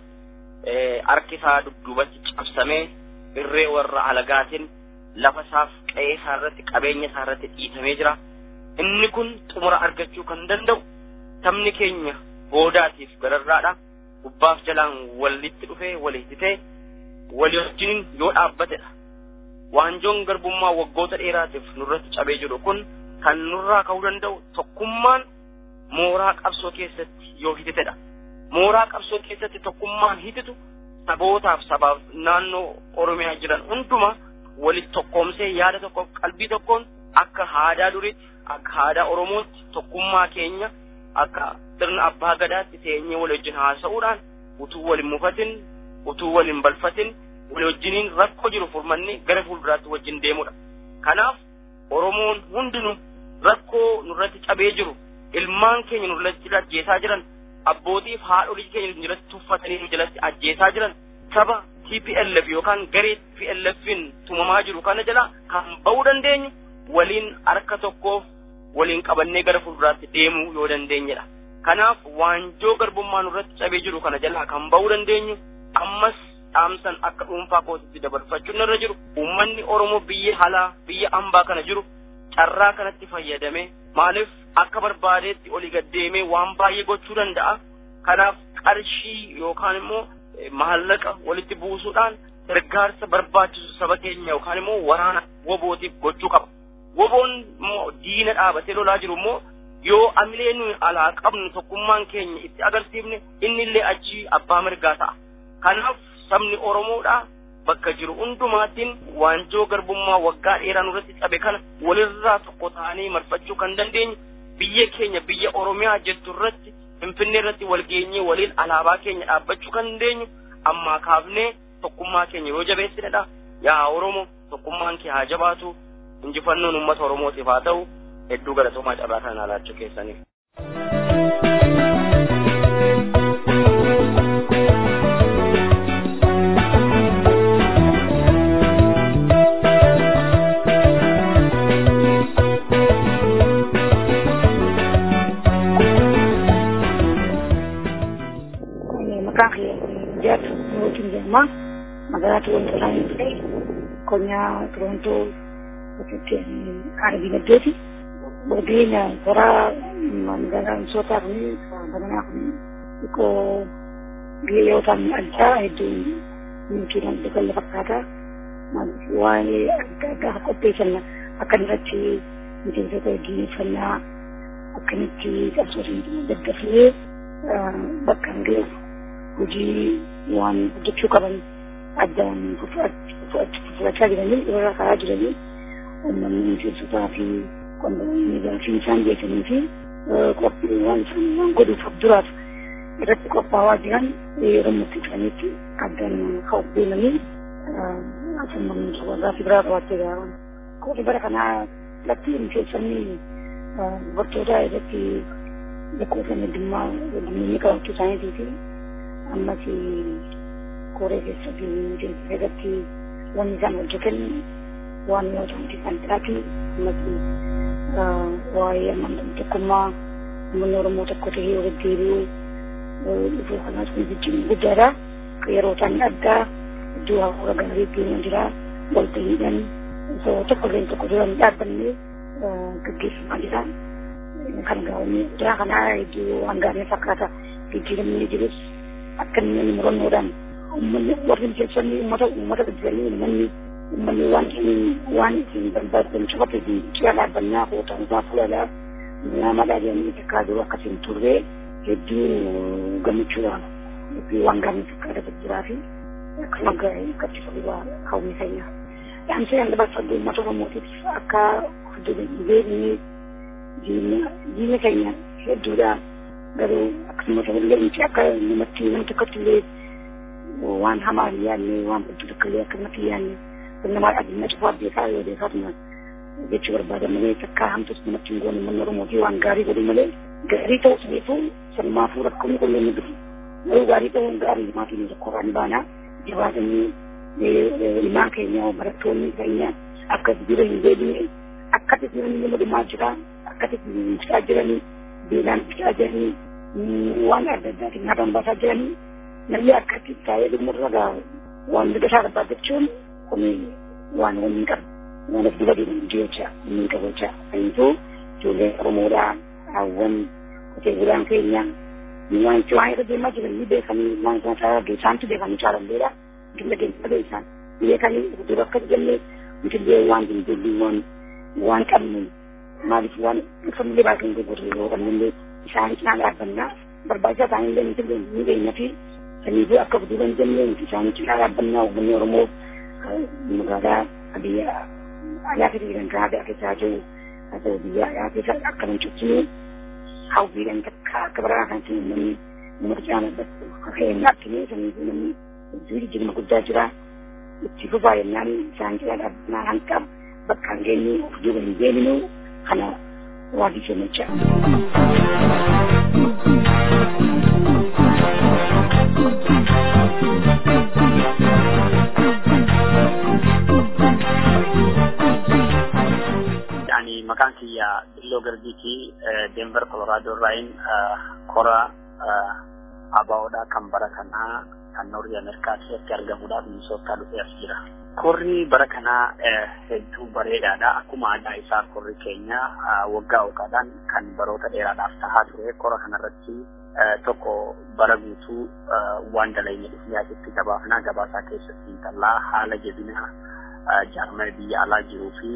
Harki isaa dudduubatti cabsamee irree warra alagaatiin lafa isaaf qe'ee isaa irratti qabeenya isaa irratti dhiitamee jira. Inni kun xumura argachuu kan danda'u sabni keenya goodaatiif gararraadha. Gubbaaf jalaan walitti dhufee walitti ta'e walii wajjin yoo dhaabbatedha. Waanjoon garbummaa waggoota dheeraatiif nurratti cabee jiru kun kan nurraa ka'uu danda'u tokkummaan mooraa qabsoo keessatti yoo hititedha. Mooraa qabsoo keessatti tokkummaan hititu sabootaaf sabaaf naannoo Oromiyaa jiran hundumaa walitti tokkoomsee yaada tokko qalbii tokkoon akka aadaa duriitti akka aadaa Oromootti tokkummaa keenya akka sirna abbaa gadaatti teenyee wal wajjin haasa'uudhaan utuu wal hin mufatin utuu wal hin balfatin wal wajjiniin rakkoo jiru furmannee gara fuulduraatti wajjin deemudha. Kanaaf Oromoon hundinuu rakkoo nurratti cabee jiru ilmaan keenya nurratti ajjeesaa jiran abbootiif haadholii keenya nurratti tuffatanii nu jalatti ajjeesaa jiran saba TPLF yookaan garee TPLFin tumamaa jiru kana jala kan ba'uu dandeenyu waliin harka tokkoof waliin qabannee gara fuulduraatti deemuu yoo dandeenyedha. Kanaaf waanjoo garbummaa nurratti cabee jiru kana jalaa kan ba'uu dandeenyu ammas dhaamsan akka dhuunfaa kootitti dabarfachuun irra jiru uummanni Oromoo biyya alaa biyya ambaa kana jiru carraa kanatti fayyadamee maaliif akka barbaadeetti olii gaddeemee waan baay'ee gochuu danda'a. Kanaaf qarshii yookaan immoo maallaqa walitti buusuudhaan gargaarsa barbaachisu saba keenya yookaan immoo waraana wobootiif gochuu qaba. Woboon immoo diina dhaabatee lolaa jiru immoo yoo amilee nuyi alaa qabnu tokkummaan keenya itti agarsiifne inni illee achii abbaa mirgaa ta'a. Kanaaf sabni Oromoodhaa bakka jiru hundumaattiin waanjoo garbummaa waggaa dheeraa nurratti cabe kana walirraa tokko ta'anii marfachuu kan dandeenyu biyya keenya biyya Oromiyaa jettu irratti Finfinnee irratti wal geenyee waliin alaabaa keenya dhaabbachuu kan dandeenyu ammaa kaafnee tokkummaa keenya yoo jabeessinedha. Yaa Oromoo tokkummaan kee haa jabaatu injifannoon uummata Oromootiif haa ta'u hedduu galatoomaa carraa kana laachuu keessaniif. maqaan kee jaatu mootiin jedhama magaalaa Torontoo ta'anii ta'e konyaa Torontoo keessatti arbii naddeeti. Boodiina karaa magaalaa Misootaa kun badanaa kun xiqqoo biyyoota addaa hedduu milkiidhaan daballe fakkaata. Waa'ee adda addaa qopheessan akka irratti miseensota wajjineeffannaa akkamitti qabsootiin daddafee bakka hin ga'u hojii waan hojjechuu qaban addaan fudhachaa jiranii irra karaa jiranii uummanni miseensotaa fi qondamoonni gaafii isaan beekanii fi qophii waan isaan waan godhuuf duraaf irratti qophaa'aa jiran yeroo murtii isaaniitti addaan ka'uuf deemanii asummaan gaafii biraa qabattee gaafan. Qophii bara kanaa irratti miseensonni dubartootaa irratti lakkoofsa heddummaa heddumminni qabachuu isaaniitii fi ammas koree keessatti irratti wanni isaan hojjetan waan yoo ta'u kan taatu ummati waa'ee amantaa tokkummaa uummanni Oromoo tokko ta'ee walitti deebi'uu dhufuu kanaas kun jijjiirama guddaadha. Yeroo ta'an addaa iddoo hafuura gaarii deemaa jira. Walta'iidhaan osoo tokko illee tokko duraan dhaabbanne gaggeeffamaa jira. Kan gaa'onni jira kanaa iddoo waan gaarii fakkaata jijjiiramni jirus akka inni murannoodhaan uummanni warri miseensonni uummata uummata guddatanii uummanni uummanni waan waan isin barbaadan cufate isin cira dhaabbannaa kootansaa fuulalaa namadhaa jedhanii takkaa jiru akkasiin turre hedduu gammachuudhaan fi waan gaarii fakkaata jiraa fi akkasuma gaarii sobaa hawwii keenya. Dhaamsa yan dabarfadhu uummata Oromootiif akka beekni diina keenya hedduudha garuu akkasuma ta'ullee miti akka namatti nam tokkotti illee waan hamaa hin yaadne waan baddu tokko illee akka namatti hin yaadne kun namaa dhaabinna cufaa beekaa yoo beekaatuma jechuu barbaadan malee takka hamtus namatti hin goone manni Oromootii waan gaarii godhu malee gaarii ta'us beekuu sanumaafuu rakkoon qollee ni dhufu garuu gaarii ta'uun gaarii maatiin rakkoorraan baana jabaatanii ilmaan keenya barattoonni keenya akka jira hin deebine akkatti jiranii nama dhumaa jira akkatti mucaa jiranii beelaan mucaa jiranii waan adda addaatiin nyaatan baasaa jiranii namni akkatti taa'ee dhumurra gaa waan miidhasaa barbaadachuun kun waan waliin qabu waan of dura deemu jecha waliin qabu jecha kaniituu ijoollee Oromoodhaa hawwan qotee bulaan keenya waan itti waan irra deemaa jiran ni beekanii waan isaan isaa geessaantu beekanii caalalleedha gilla geessa beekan beekanii dura akka jennee nutillee waan dindeebii waan waan qabnu maaliif waan uffanillee baasanii gurgurre yoo qabnullee isaan cinaa dhaabbannaa barbaachisaa ta'anillee nutillee ni beekna fi saniifuu akka duuba hin jennee isaan cinaa dhaabbannaa uummanni Oromoo magaalaa biyya alaa keessa jiran kan aadaa keessaa jiru haa ta'u biyya alaa keessa akka nan cuccinu hawwiidhaan takka akka baraa kan ta'e uummanni uummata caalaa ka'een akkinee saniifuu namni hedduu jijjiirama guddaa jira itti fufaa jennaan isaan cinaa dhaabbannaa hanqa bakka hin geenye of duuba hin deeminu kana waadii kennacha. Yani maqaan kiyya Billoo Garbiiti Denver Colorado irraayin kora abaa'oodhaa kan bara kanaa kan Noorri Ameerikaa keessatti argamuudhaaf Minisootaa dhufee as jira. Korri bara kanaa hedduu bareedaadha. Akkuma aadaa isaa korri keenya waggaa waggaadhaan kan baroota dheeraadhaaf tahaa ture. Kora kanarratti tokko bara guutuu waan dalagne dhufnee asitti gabaafnaa gabaasaa keessatti intallaa haala jabina jaarmaya biyya alaa jiruu fi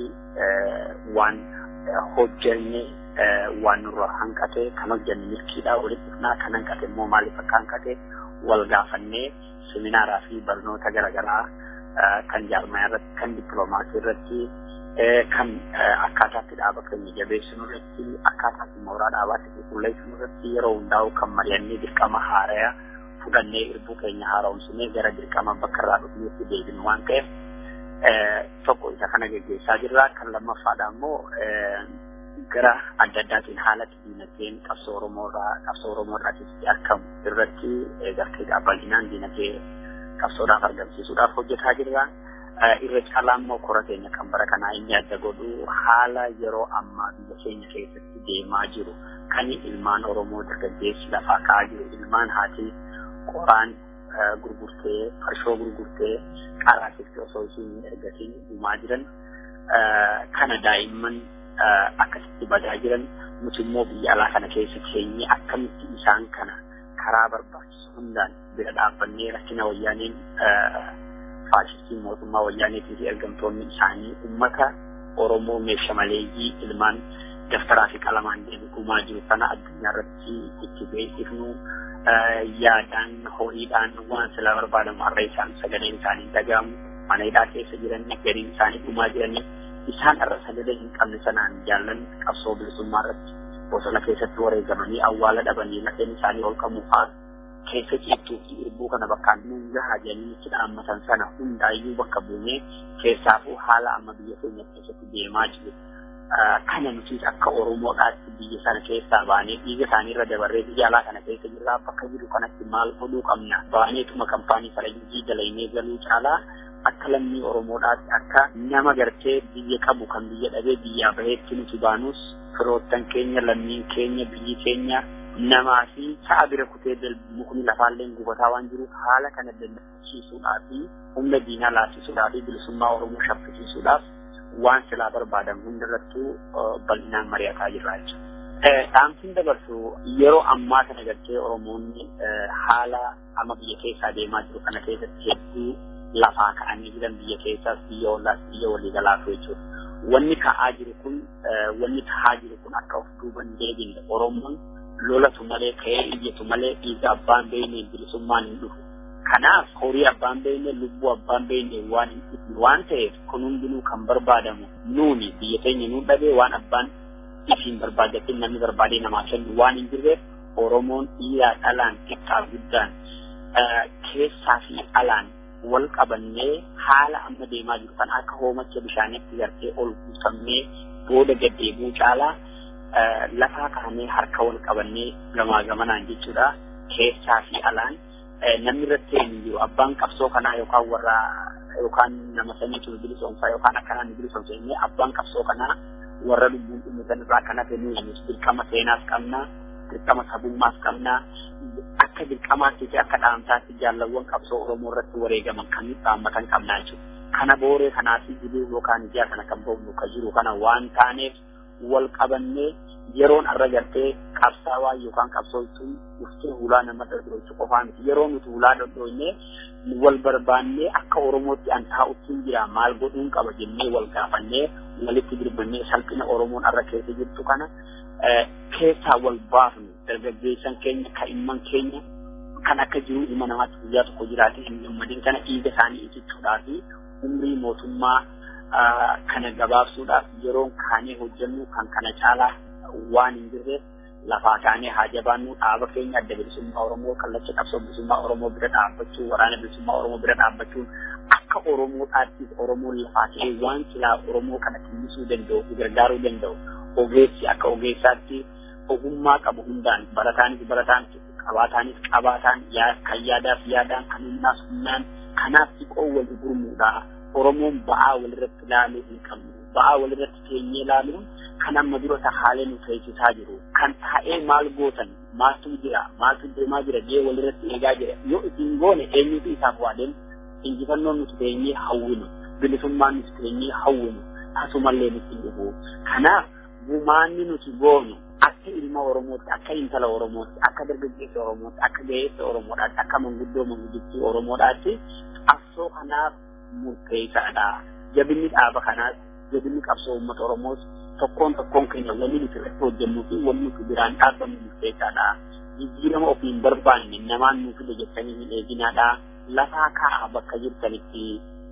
waan hojjenne waan nurra hanqate kan hojjenne milkiidhaa walitti dhufnaa kan hanqate immoo maaliif akka hanqate wal gaafannee seminaaraa fi barnoota garaagaraa kan jaarmaya irratti kan dippiloomaasii irratti kan akkaataatti dhaaba keenya jabeessinu irratti akkaataatti mooraa dhaabaatti qulqulleessinu irratti yeroo hundaa'u kan mari'annee dirqama haaraya fudhannee irbuu keenya haaromsinee gara dirqama bakka irraa dhufneetti deebinu waan ta'eef tokko isa kana geggeessaa jirra kan lammaffaadha immoo gara adda addaatiin haala diinagdeen qabsoo oromoodhaa qabsoo oromoodhaatitti argamu irratti gartee bal'inaan diinagdee qabsoodhaaf argamsiisuudhaaf hojjetaa jirra. Irra caalaa immoo kora keenya kan bara kanaa inni adda godhu haala yeroo ammaa biyya keenya keessatti deemaa jiru kan ilmaan Oromoo dargaggeessi lafaa ka'aa jiru ilmaan haati qoraan gurgurtee farshoo gurgurtee qaraasitti osoo isin ergatiin dhumaa jiran kana daa'imman akkasitti badaa jiran nuti immoo biyya alaa kana keessa keenye akkamitti isaan kana karaa barbaachisu hundaan bira dhaabbannee rakkina wayyaaniin faashistii mootummaa wayyaaneetii fi ergamtoonni isaanii ummata Oromoo meeshaa maleeyyii ilmaan daftaraa fi qalamaan deemu dhumaa jiru kana addunyaa irratti itti beeksifnu yaadaan ho'iidhaan waan sila barbaadamu har'a isaan sagaleen isaanii dhagahamu mana hidhaa keessa jiran gariin isaanii dhumaa jiranii isaan irra sagalee hin qabne sanaan jaallan qabsoo bilisummaa irratti bosona keessatti wareegamanii awwaala dhabanii lafeen isaanii ol qabuufaa keessa ciibtuu fi irbuu kana bakkaan nuun gahaa jedhanii itti dhaammatan sana hundaayyuu bakka buunee keessaafuu haala amma biyya keenya keessatti deemaa jiru. Kana nuti akka Oromoodhaatti biyya sana keessaa baanee dhiiga isaanii irra dabarree biyya alaa kana keessa jirraa bakka jiru kanatti maal godhuu qabna. Baaneetuma kampaanii faranjii dalaynee galuu caalaa akka lammii Oromoodhaatti akka nama gartee biyya qabu kan biyya dhabee biyyaa baheetti nuti baanus firoottan keenya lammiin keenya biyyi keenya namaa fi sa'a bira kutee mukni lafaallee gubataa waan jiruuf haala kana dandachiisuudhaa fi humna diinaa laafisuudhaa fi bilisummaa Oromoo shaffisiisuudhaaf waan silaa barbaadamu hundarrattuu bal'inaan mari'ataa jirra jechuudha. Dhaamsiin dabarsu yeroo ammaa kana gartee Oromoonni haala amma biyya keessaa deemaa jiru kana keessatti hedduu lafaa ka'anii jiran biyya keessaas biyya ollaas biyya waliigalaatu jechuudha. Wanni ka'aa jiru kun wanni ka'aa jiru kun akka of duuban deebine Oromoon lolatu malee ka'ee iyyatu malee dhiiga abbaan beekne bilisummaan hin dhufu. Kanaaf horii abbaan beekne lubbuu abbaan beekne waan hin dhufne waan ta'eef kun hundinuu kan barbaadamu nuuni biyya keenya nuun dhabee waan abbaan ifiin barbaadatin namni barbaadee namaa kennu waan hin jirreef Oromoon dhiiraa dhalaan xiqqaa guddaan keessaa fi alaan wal qabannee haala amma deemaa jiru kan akka hoomacha bishaanitti gartee ol guutamnee booda gaddeebuu caalaa lafaa kaanee harka wal qabannee gamaa gamanaan jechuudha keessaa fi alaan namni irratti hin jiru abbaan qabsoo kanaa yookaan warra yookaan nama saniitu bilisoomsa yookaan akkanaan ni bilisoomsa inni abbaan qabsoo kanaa warra lubbuun dhumatan irraa kan hafe nuyi dirqama seenaas qabna dirqama sabummaas qabna akka dirqamaatti fi akka dhaamsaatti jaalawwan qabsoo oromoo irratti wareegaman kan dhaammatan qabnaa jechuudha. Kana booree kanaa fi jibuu yookaan ijaa kana kan boonu ka jiru kana waan taaneef wal qabannee yeroon arra gartee qabsaawaa yookaan qabsootuun dhuftee hulaa nama dhodhoochu qofaa miti yeroo nuti hulaa dhodhoonye wal barbaannee akka oromootti an taa'utti jira maal godhuun qaba jennee wal gaafannee walitti birbannee salphina oromoon arra keessa jirtu kana keessaa wal baafnu dargaggeessan keenya ka'imman keenya kan akka jiru ilma namaatti guyyaa tokko jiraate hin gammadin kana dhiiga isaanii itichuudhaa fi umrii mootummaa kana gabaabsuudhaaf yeroon kaanee hojjennu kan kana caalaa waan hin jirreef lafaa kaanee haa jabaannu dhaaba keenya adda bilisummaa Oromoo kallacha qabsoo bilisummaa Oromoo bira dhaabbachuu waraana bilisummaa Oromoo bira dhaabbachuun akka Oromoodhaattis Oromoon lafaa ka'ee waan silaa Oromoo kana timmisuu danda'u gargaaruu danda'u ogeessi akka ogeessaatti ogummaa qabu hundaan barataanis barataan qabaataanis qabaataan kan yaadaaf yaadaan kan humnaas humnaan kanaaf xiqqoo wal gurmuudha Oromoon ba'aa walirratti ilaaluu hin qabnu ba'aa walirratti teenyee ilaaluun kan amma dura haalee nu teessisaa jiru kan taa'ee maal gootan maaltu jira maaltu deemaa jira jee walirratti eegaa jira yoo isin goone eenyutu isaaf waadeen injifannoon nuti teenyee hawwinu bilisummaan nuti teenyee hawwinu asumallee nuti dhufu kanaaf gumaanni nuti goonu akka ilma Oromootti akka intala Oromootti akka dargaggeessa Oromootti akka ga'eessa Oromoodhaatti akka manguddoo manguddittii Oromoodhaatti qabsoo kanaaf murteessaadha jabinni dhaaba kanaas jabinni qabsoo uummata Oromoos tokkoon tokkoon keenya wanni nuti irratti hojjennuu fi wanni nuti biraan dhaabbannu murteessaadha. Jijjiirama ofiin barbaanne namaan nuuf fide jettanii hin eeginaadha. Lafaa kaa'a bakka jirtanitti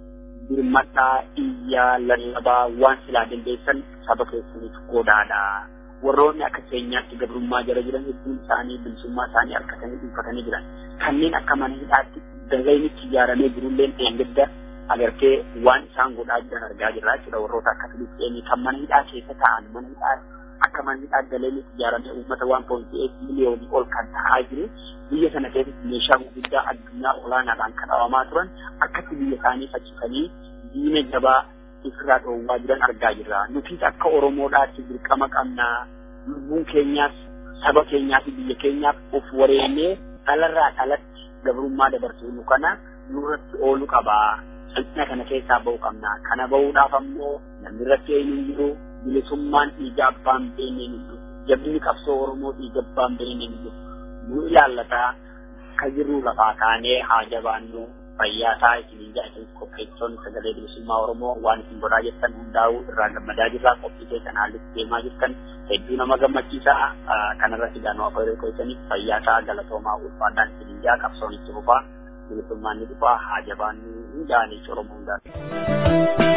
birmadhaa iyyaa lallabaa waan silaa dandeessan saba keessaniif godhaadha. Warroonni akka keenyaatti gabrummaa jala jiran hedduun isaanii bilisummaa isaanii harkatanii dhuunfatanii jiran. Kanneen akka mana hidhaatti dagaynitti ijaaramee jirulleen eeggadda agartee waan isaan godhaa jiran argaa jirra jechuudha warroota akka Filippeenii kan mana hidhaa keessa taa'an mana hidhaa akka mana hidhaa galeenitti ijaaramee uummata waan pointi eet miliyoonii ol kan ta'aa jiru biyya sana keessatti meeshaa gurguddaa addunyaa olaanaadhaan kan dhawamaa turan akkatti biyya isaanii faccifanii diina jabaa ofirraa dhoowwaa jiran argaa jirra nutis akka Oromoodhaatti dirqama qabnaa lubbuun keenyaas saba keenyaa fi biyya keenyaaf of wareennee dhalarraa dhalatti gabrummaa dabarsuu nu kana nurratti oolu qabaa. salphina kana keessaa ba'uu qabna. Kana ba'uudhaaf ammoo namni irratti eenyu hin jiru bilisummaan dhiiga abbaan beekne hin jiru. Jabinni qabsoo Oromoo dhiiga abbaan beekne hin jiru. Nu ilaallataa ka jirru lafaa kaanee haa jabaannu fayyaa isaa isin jaatin qopheessitoonni sagalee bilisummaa Oromoo waan isin godhaa jettan hundaa'uu irraa gammadaa jirra qophii keessan haallitti deemaa jirtan hedduu nama gammachiisa kanarratti gaanuu akka qoysaniif fayyaa isaa galatoomaa ulfaadhaan isin jaa qabsoon itti fufaa. bilisummaan ni dhufaa haa jabaannu hundaanii Oromoo hundaan.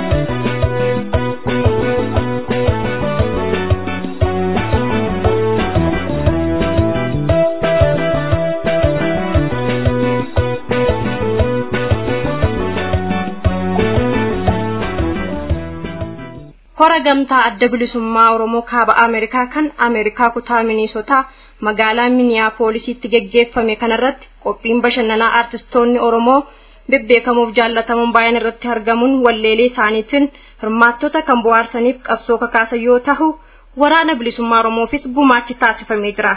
hora gamtaa adda bilisummaa oromoo kaaba ameerikaa kan ameerikaa kutaa miniisotaa magaalaa miniyaapoolisiitti geggeeffame kanarratti qophiin bashannanaa aartistoonni oromoo bebbeekamuuf jaallatamuun baay'een irratti argamuun walleelee isaaniitiin hirmaattota kan bohaarsaniif qabsoo kakaasan yoo ta'u waraana bilisummaa Oromoofis gumaachi taasifamee jira.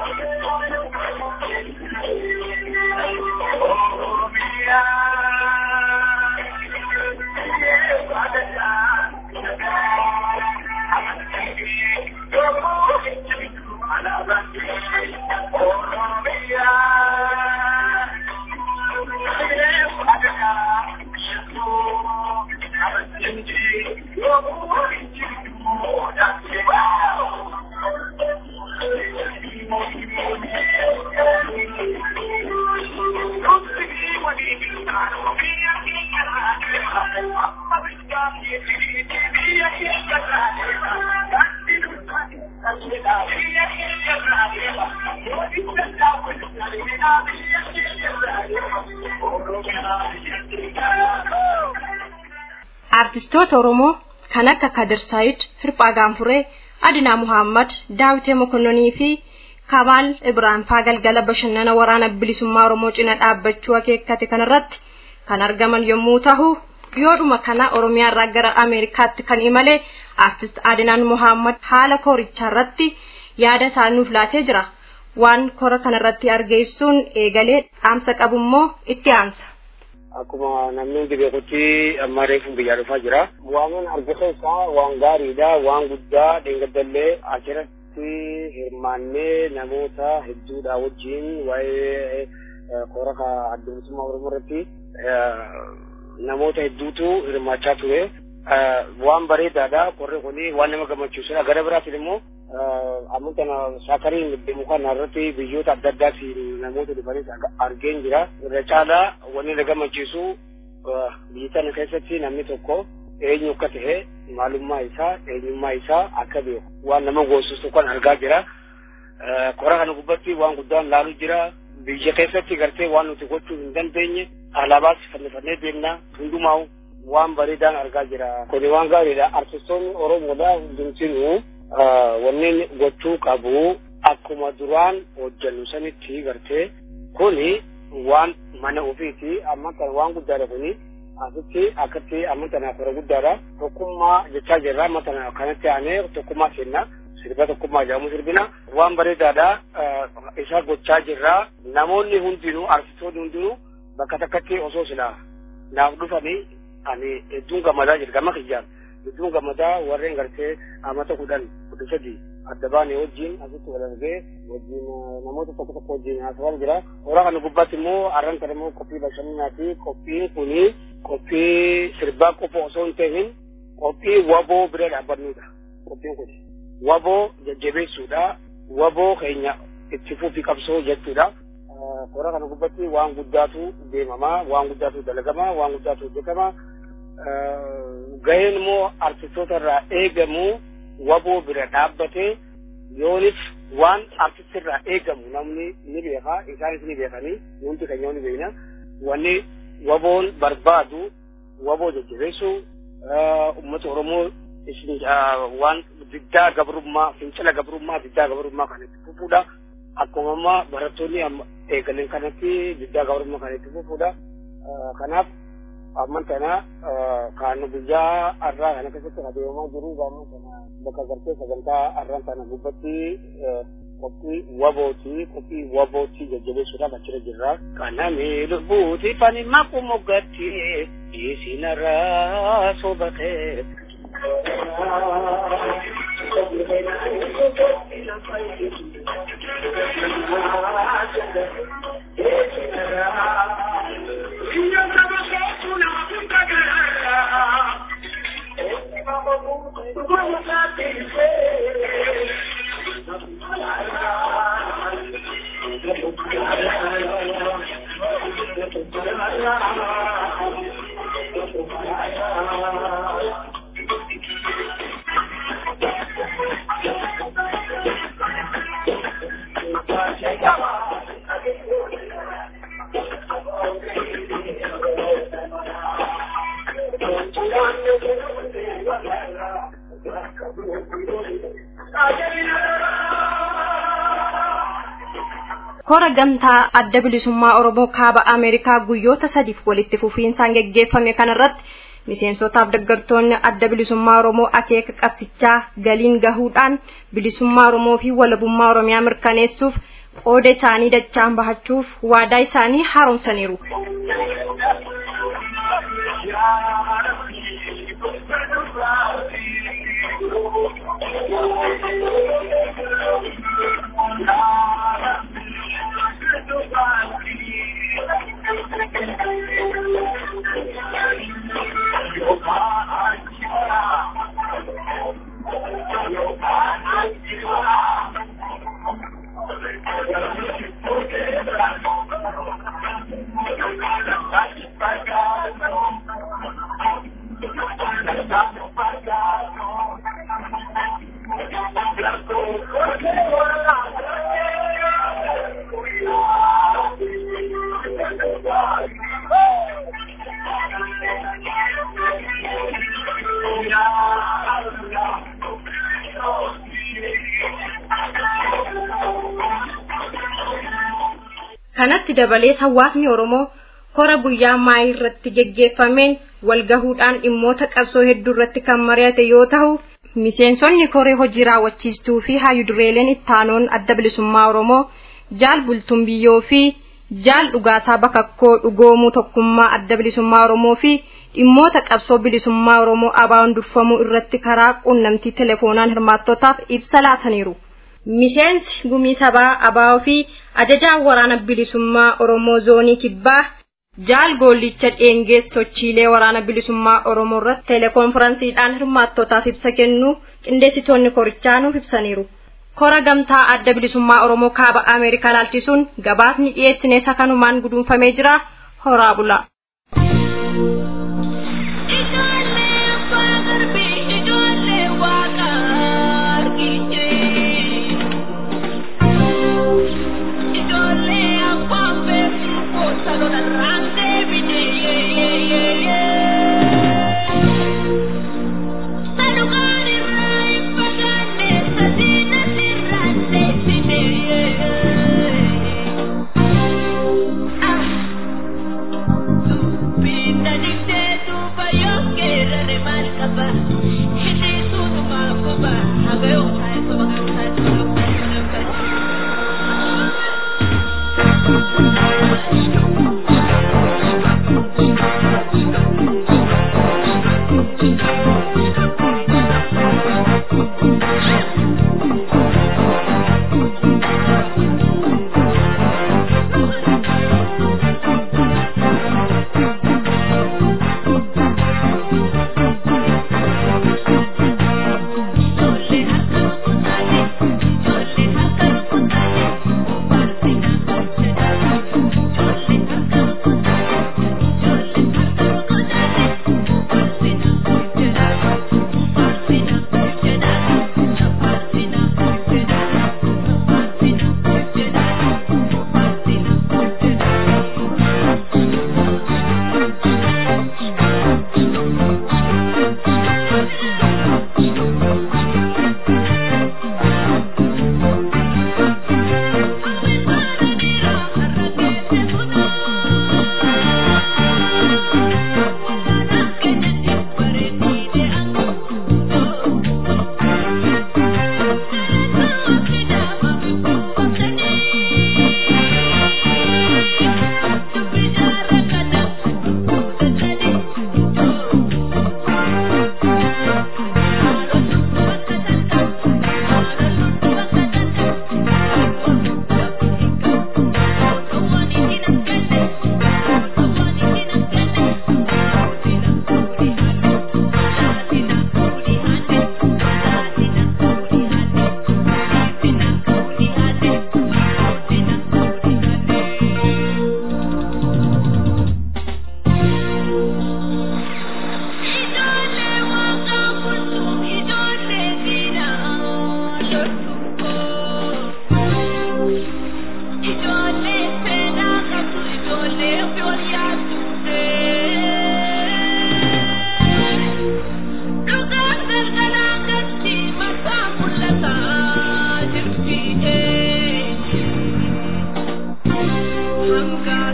Artistoota Oromoo kan akka Kadir Saayid, Hirphaa Gaanfuree, Adinaa Muhammad, Daawitee Mokonnonii fi Kabaal Ibrahim faa galgala bashannana waraana bilisummaa Oromoo cina dhaabbachuu akeekkate kanarratti kan argaman yommuu ta'u yoodhuma kana Oromiyaa irraa gara Ameerikaatti kan imale artist Adinaan Muhammad haala korichaa irratti yaada isaa nuuf laatee jira. Waan kora kanarratti argeessuun eegalee dhaamsa qabu immoo itti aansa. akkuma namni hundi beekutti amma reefuun biyyaa dhufaa jira. Waan argisa isaa waan gaariidha, waan guddaa dheengaddallee achirratti hirmaannee namoota hedduudha wajjin waa'ee kora adda bilisummaa Oromoo irratti namoota hedduutu hirmaachaa ture. Waan bareedaadha korri kuni waan nama gammachiisudha. Gara biraatiin immoo amma kana shaakariin deemu kana irratti biyyoota adda addaatiin namoota dhufanis argeen jira. Irra caalaa wanni na gammachiisu biyya kana keessatti namni tokko eenyu akka ta'e maalummaa isaa eenyummaa isaa akka beeku waan nama goosisu kan argaa jira. Kora kana gubbatti waan guddaan laalu jira. Biyya keessatti gartee waan nuti gochuu hin dandeenye alaabaas fannifannee deemna hundumaa waan bareedaan argaa jira. Kuni waan gaariidha. Artistoonni Oromoodha hundumtinuu wanneen gochuu qabu akkuma duraan hojjannu sanitti gartee kuni waan mana ofiiti amma kana waan guddaadha kuni asitti akkatti amma tana kora guddaadha tokkummaa jechaa jirra amma tana kanatti aanee tokkummaa kenna sirba tokkummaa jedhamu sirbina waan bareedaadha isa gochaa jirra namoonni hundinuu artistoonni hundinuu bakka takkatti osoo silaa naaf dhufanii ani hedduun gammadaa jira gama kiyyaan hedduun gammadaa warreen gartee amata kudhan kudha sadi adda baane wajjin asitti wal argee wajjin namoota tokko tokko wajjin haasawaa jira. Hora kana gubbaatti immoo arran kana immoo qophii bashannanaati. Qophiin kuni qophii sirbaa qofa osoo hin ta'in qophii waboo bira dhaabbannudha. Qophiin kun waboo jajjabeessuudha. Waboo keenya itti fufi qabsoo jechuudha. Hora kana gubbaatti waan guddaatu deemama, waan guddaatu dalagama, waan guddaatu hojjetama. Gaheen immoo artistoota irraa eegamu waboo bira dhaabbatee yoonis waan artisti irraa eegamu namni ni beeka isaanis ni beekanii nuti keenya ni beekna wanni waboon barbaadu waboo jajjabeessuu uummata oromoo waan diddaa gabrummaa fincila gabrummaa diddaa gabrummaa kan itti fufuudha akkuma amma barattoonni eegalan kanatti diddaa gabrummaa kan itti fufuudha kanaaf amman kana kan guyyaa har'aa kana keessatti adeemaa jiru amman kana bakka gartee sagantaa har'aan kana gubbatti qophii wabooti qophii wabooti jajjabeessuudhaaf achirra jirra. Kanami lubbuuti fani maqu moggatti isinarraa sobatee. kora gamtaa adda bilisummaa oromoo kaaba ameerikaa guyyoota sadiif walitti fufiinsaan geggeeffame kanarratti miseensotaaf deeggartoonni adda bilisummaa oromoo akeeka qabsichaa galiin gahuudhaan bilisummaa oromoo fi walabummaa oromiyaa mirkaneessuuf qooda isaanii dachaan bahachuuf waadaa isaanii haaromsaniiru. kanatti dabalees hawaasni oromoo kora guyyaa maayii irratti geggeeffameen walgahuudhaan dhimmoota qabsoo hedduu irratti kan mari'ate yoo ta'u miseensonni koree hojii raawwachiistuu fi hayyudureeleen ittaanoon adda bilisummaa oromoo jaal bultuun biyyoo fi jaal dhugaasaa bakakkoo dhugoomuu tokkummaa adda bilisummaa oromoo fi dhimmoota qabsoo bilisummaa oromoo abaa'oon durfamuu irratti karaa quunnamtii telefoonaan hirmaattotaaf ibsa laataniiru. miseensi gumii sabaa abaa'oo fi ajajaan waraana bilisummaa oromoo zoonii kibbaa jaal goollicha dheengees sochiilee waraana bilisummaa oromoo irratti telekonferansiidhaan hirmaattotaaf ibsa kennuu qindeessitoonni korichaa nuuf ibsaniiru. kora gamtaa adda bilisummaa oromoo kaaba ameerikaa laalchisuun gabaasni dhiyeessine isa kanumaan guduunfamee jira horaa bulaa. Be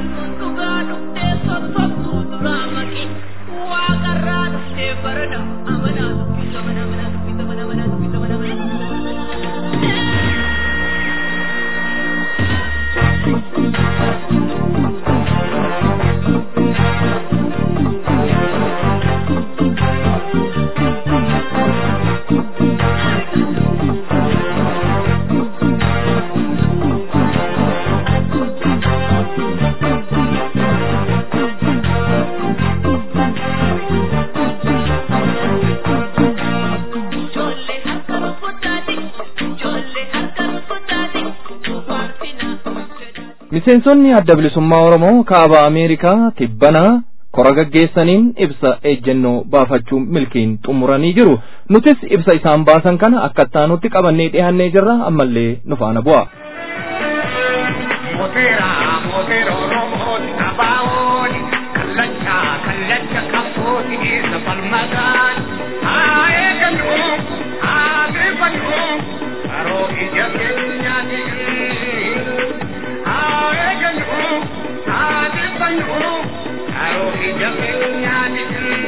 miseensonni adda bilisummaa oromoo kaaba ameerikaa tibbanaa kora gaggeessaniin ibsa ejjennoo baafachuu milkiin xumuranii jiru nutis ibsa isaan baasan kana akka ittaanutti qabannee dhiyaannee jirra ammallee nu faana bu'a. Moteera moteera oromooti abaawooni kallacha kallacha qabsooti isa falmataan haa eegannu haa beefannu haroo ija keenyaati. haa eegannu haa beefannu haroo ija keenyaati.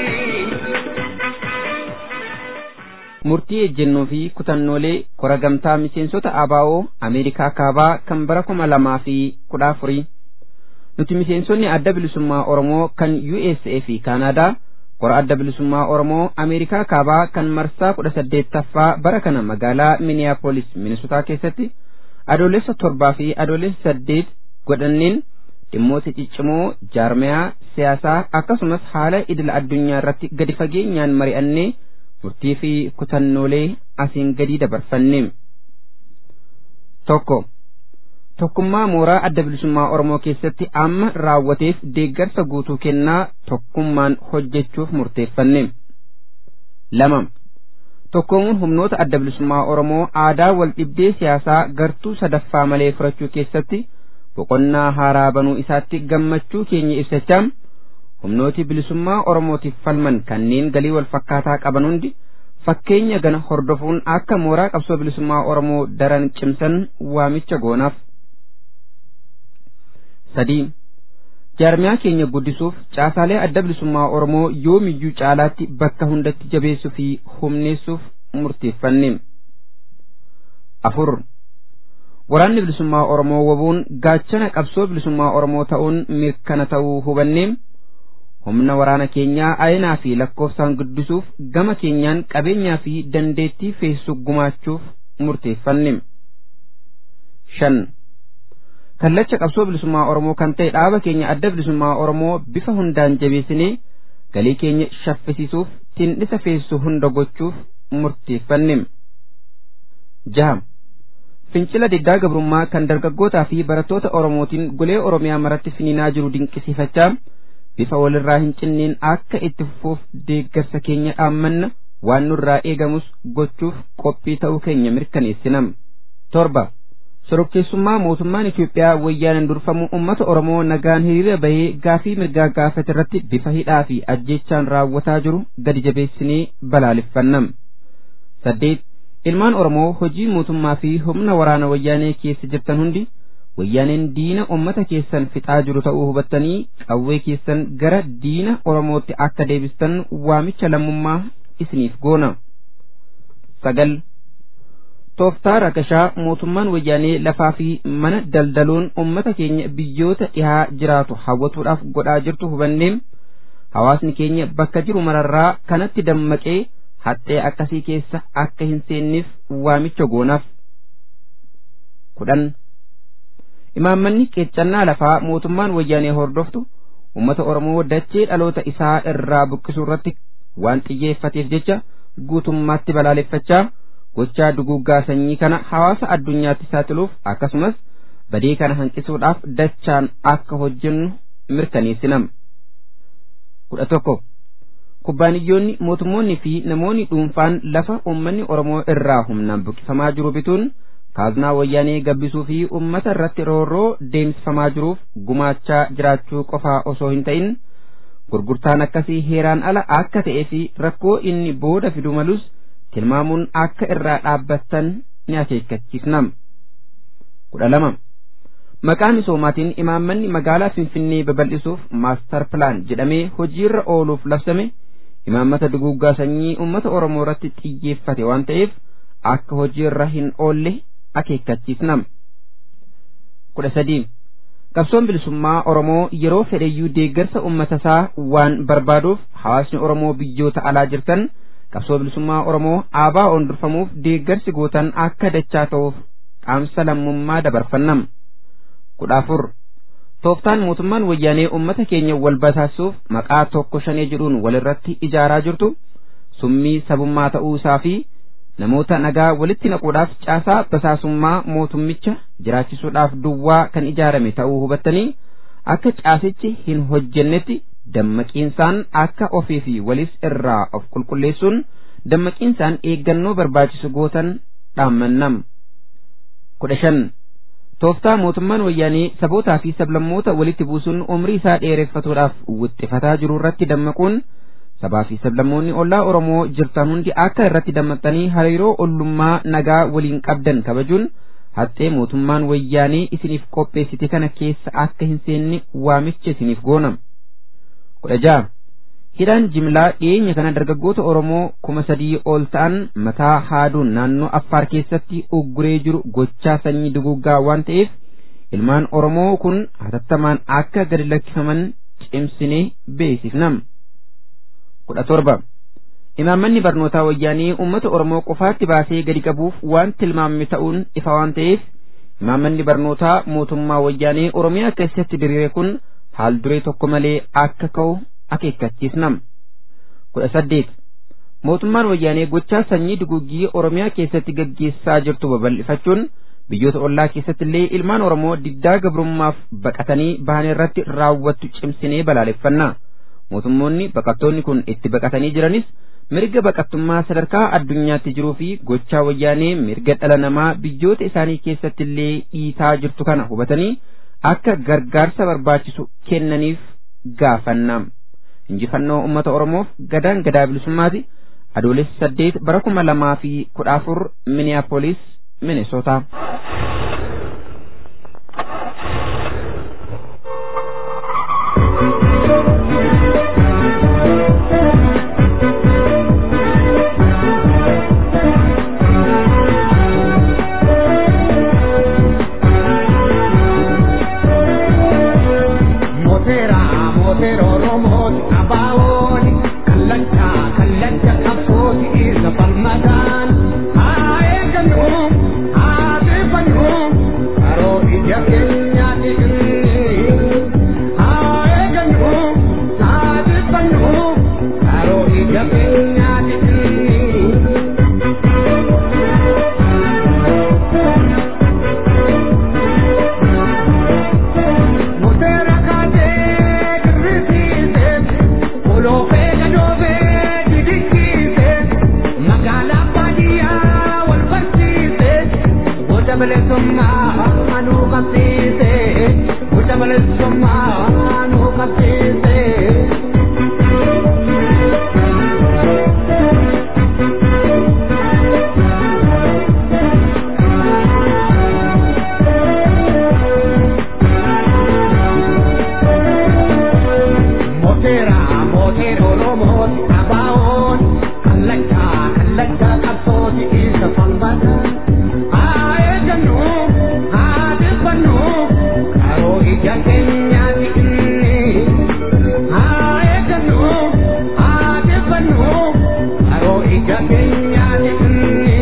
murtii ejjennoo fi kutannoolee kora gamtaa miseensota ABO Ameerikaa kaabaa kan bara kuma lamaa fi kudha afurii nuti miseensonni adda bilisummaa Oromoo kan USA fi Kaanaadaa kora adda bilisummaa Oromoo Ameerikaa kaabaa kan marsaa kudha saddeettaffaa bara kana magaalaa Minneapolis Minnesotaa keessatti adoolessa torbaa fi adoolessa saddeet godhanneen dhimmoota ciccimoo jaarmayaa siyaasaa akkasumas haala idila addunyaa irratti gadi fageenyaan mari'annee murtii fi kutannoolee asiin gadii dabarfanne tokko tokkummaa mooraa adda bilisummaa oromoo keessatti amma raawwateef deeggarsa guutuu kennaa tokkummaan hojjechuuf murteeffanne lama tokkoomuun humnoota adda bilisummaa oromoo aadaa wal dhibdee siyaasaa gartuu sadaffaa malee furachuu keessatti boqonnaa haaraa banuu isaatti gammachuu keenya ibsachaa humnooti bilisummaa oromootiif falman kanneen galii wal fakkaataa qaban hundi fakkeenya gana hordofuun akka mooraa qabsoo bilisummaa oromoo daran cimsan waamicha goonaaf sadii jaarmiyaa keenya guddisuuf caasaalee adda bilisummaa oromoo yoomiyyuu caalaatti bakka hundatti jabeessuu fi humneessuuf murteeffanne afur waraanni bilisummaa oromoo wabuun gaachana qabsoo bilisummaa oromoo ta'uun mirkana ta'uu hubannee humna waraana keenyaa ayinaa fi lakkoofsaan guddisuuf gama keenyaan qabeenyaa fi dandeettii feessu gumaachuuf murteeffanne shan kallacha qabsoo bilisummaa oromoo kan ta'e dhaaba keenya adda bilisummaa oromoo bifa hundaan jabeessinee galii keenya shaffisiisuuf tindhisa feessu hunda gochuuf murteeffanne jaha fincila diddaa gabrummaa kan dargaggootaa fi barattoota oromootiin golee oromiyaa maratti finiinaa jiru dinqisiifachaa bifa walirraa hin cinneen akka itti fufuuf deeggarsa keenya dhaammanna waan nurraa eegamus gochuuf qophii ta'uu keenya mirkaneessinam torba sorokkeessummaa mootummaan Itoophiyaa wayyaanaan durfamu uummata Oromoo nagaan hiriira bahee gaafii mirgaa gaafate irratti bifa hidhaa fi ajjeechaan raawwataa jiru gadi jabeessinee balaaleffannam saddeet ilmaan Oromoo hojii mootummaa fi humna waraana wayyaanee keessa jirtan hundi wayyaaneen diina ummata keessan fixaa jiru ta'uu hubattanii qawwee keessan gara diina oromootti akka deebistan waamicha lammummaa isiniif goona sagal tooftaa rakashaa mootummaan wayyaanee lafaa fi mana daldaluun ummata keenya biyyoota dhihaa jiraatu hawwatuudhaaf godhaa jirtu hubannee hawaasni keenya bakka jiru mararraa kanatti dammaqee haxxee akkasii keessa akka hin seenneef waamicha goonaaf kudhan imaammanni qeeccannaa lafaa mootummaan wayyaanee hordoftu ummata oromoo dachee dhaloota isaa irraa buqqisuu irratti waan xiyyeeffateef jecha guutummaatti balaaleffachaa gochaa duguuggaa sanyii kana hawaasa addunyaatti saaxiluuf akkasumas badii kana hanqisuudhaaf dachaan akka hojjennu mirkaneessinam kudha tokko kubbaaniyyoonni mootummoonni fi namoonni dhuunfaan lafa uummanni oromoo irraa humnaan buqqifamaa jiru bituun kaaznaa wayyaanee gabbisuu fi ummata irratti roorroo deemsifamaa jiruuf gumaachaa jiraachuu qofaa osoo hin ta'in gurgurtaan akkasii heeraan ala akka ta'ee fi rakkoo inni booda fidu malus tilmaamuun akka irraa dhaabbattan ni akeekkachiisnam kudha lama maqaa misoomaatiin imaammanni magaalaa finfinnee babal'isuuf maastar pilaan jedhamee hojiirra ooluuf labsame imaammata duguuggaa sanyii uummata oromoo irratti xiyyeeffate waan ta'eef akka hojiirra hin oolle akeekkachiifna kudha sadii qabsoon bilisummaa oromoo yeroo fedheyyuu deeggarsa uummata isaa waan barbaaduuf hawaasni oromoo biyyoota alaa jirtan qabsoo bilisummaa oromoo aabaa on durfamuuf deeggarsi gootan akka dachaa ta'uuf dhaamsa lammummaa dabarfannam kudha afur tooftaan mootummaan wayyaanee ummata keenya wal basaasuuf maqaa tokko shanee jedhuun walirratti ijaaraa jirtu summii sabummaa ta'uu isaa fi namoota nagaa walitti naquudhaaf caasaa basaasummaa mootummicha jiraachisuudhaaf duwwaa kan ijaarame ta'uu hubattanii akka caasichi hin hojjennetti dammaqiinsaan akka ofii fi walis irraa of qulqulleessuun dammaqiinsaan eeggannoo barbaachisu gootan dhaammannam kudha shan tooftaa mootummaan wayyaanee sabootaa fi sablammoota walitti buusuun umrii isaa dheereffatuudhaaf wixxifataa jiru irratti dammaquun sabaa fi sablammoonni ollaa oromoo jirtan hundi akka irratti dammaqxanii hariiroo ollummaa nagaa waliin qabdan kabajuun haxxee mootummaan wayyaanee isiniif qopheessite kana keessa akka hin seenne waamicha isiniif goonam kudha ja'a hidhaan jimlaa dhiyeenya kana dargaggoota oromoo kuma sadii ol ta'an mataa haaduun naannoo affaar keessatti ugguree jiru gochaa sanyii duguuggaa waan ta'eef ilmaan oromoo kun hatattamaan akka gadi lakkifaman cimsinee beeksifnam kudha torba imaammanni barnootaa wayyaanii uummata oromoo qofaatti baasee gadi qabuuf waan tilmaamame ta'uun ifa waan ta'eef imaammanni barnootaa mootummaa wayyaanii oromiyaa keessatti diriire kun haal duree tokko malee akka ka'u akeekkachiisnam kudha saddeet mootummaan wayyaanee gochaa sanyii duguuggii oromiyaa keessatti gaggeessaa jirtu babal'ifachuun biyyoota ollaa keessatti illee ilmaan oromoo diddaa gabrummaaf baqatanii bahan irratti raawwattu cimsinee balaaleffanna mootummoonni baqattoonni kun itti baqatanii jiranis mirga baqattummaa sadarkaa addunyaatti jiruu fi gochaa wayyaanee mirga dhala namaa biyyoota isaanii keessatti illee dhiitaa jirtu kana hubatanii akka gargaarsa barbaachisu kennaniif gaafannam injifannoo ummata oromoof gadaan gadaa bilisummaati adoolessa saddeet bara kuma lamaa fi kudha afur miniyaapolis minesoota Motera, motero, romot, abaon, kallancha, kallancha, kapsoti, isa palmadan. Ae kanu, ate panu, aro ija kenya tigri. Ae kanu, ate panu, aro ija kenya tigri. Motera kate girrisiise, olofee gadoofee didikkiise, magaalaa baadiyyaa wal barsiise, gocha bilisummaa manuu qabsiise, gocha bilisummaa manuu qabsiise. Motera, motero, romot, abaon, kallacha, kallacha, kapsoti, isa falmata. Ae ganu, ate panu, karo ija kenya tikni. Ae ganu, ate panu, karo ija kenya tikni.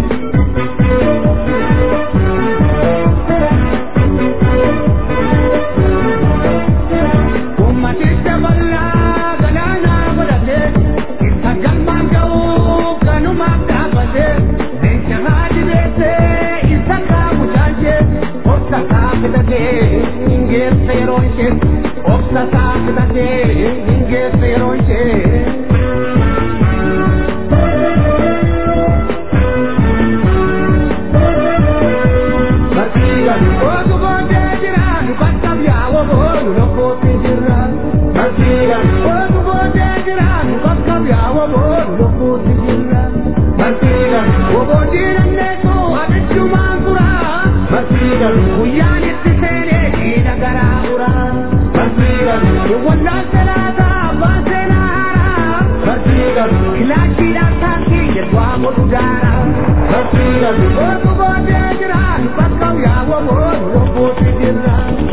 Ummaticha bal'aa galaana godhate, isa galmaan ga'uu kanumaaf dhaabate, leenca haadhi beekte, isa kaamu jaalche, obsa isaa fidate, hingeesse yeroo ishee, obsa isaa fidate, hingeesse yeroo ishee. Barsiisan otu booddee jiraan bakka yaa'oo boonu lokkooti jiraan. Barsiisan otu booddee jiraan bakka yaa'oo boonu lokkooti jiraan. Barsiisan oboodii dandeessu abiddumaan turaa. Barsiisan guyyaan itti seenee. Wallaan salaataa abbaan seenaa haaraa. Barsiigan kilaashiidhaan taakkii jedhaa godhu daara. Barsiigan gootu boodee jiraan bakka yaa'u boonu lubbuutti jirra.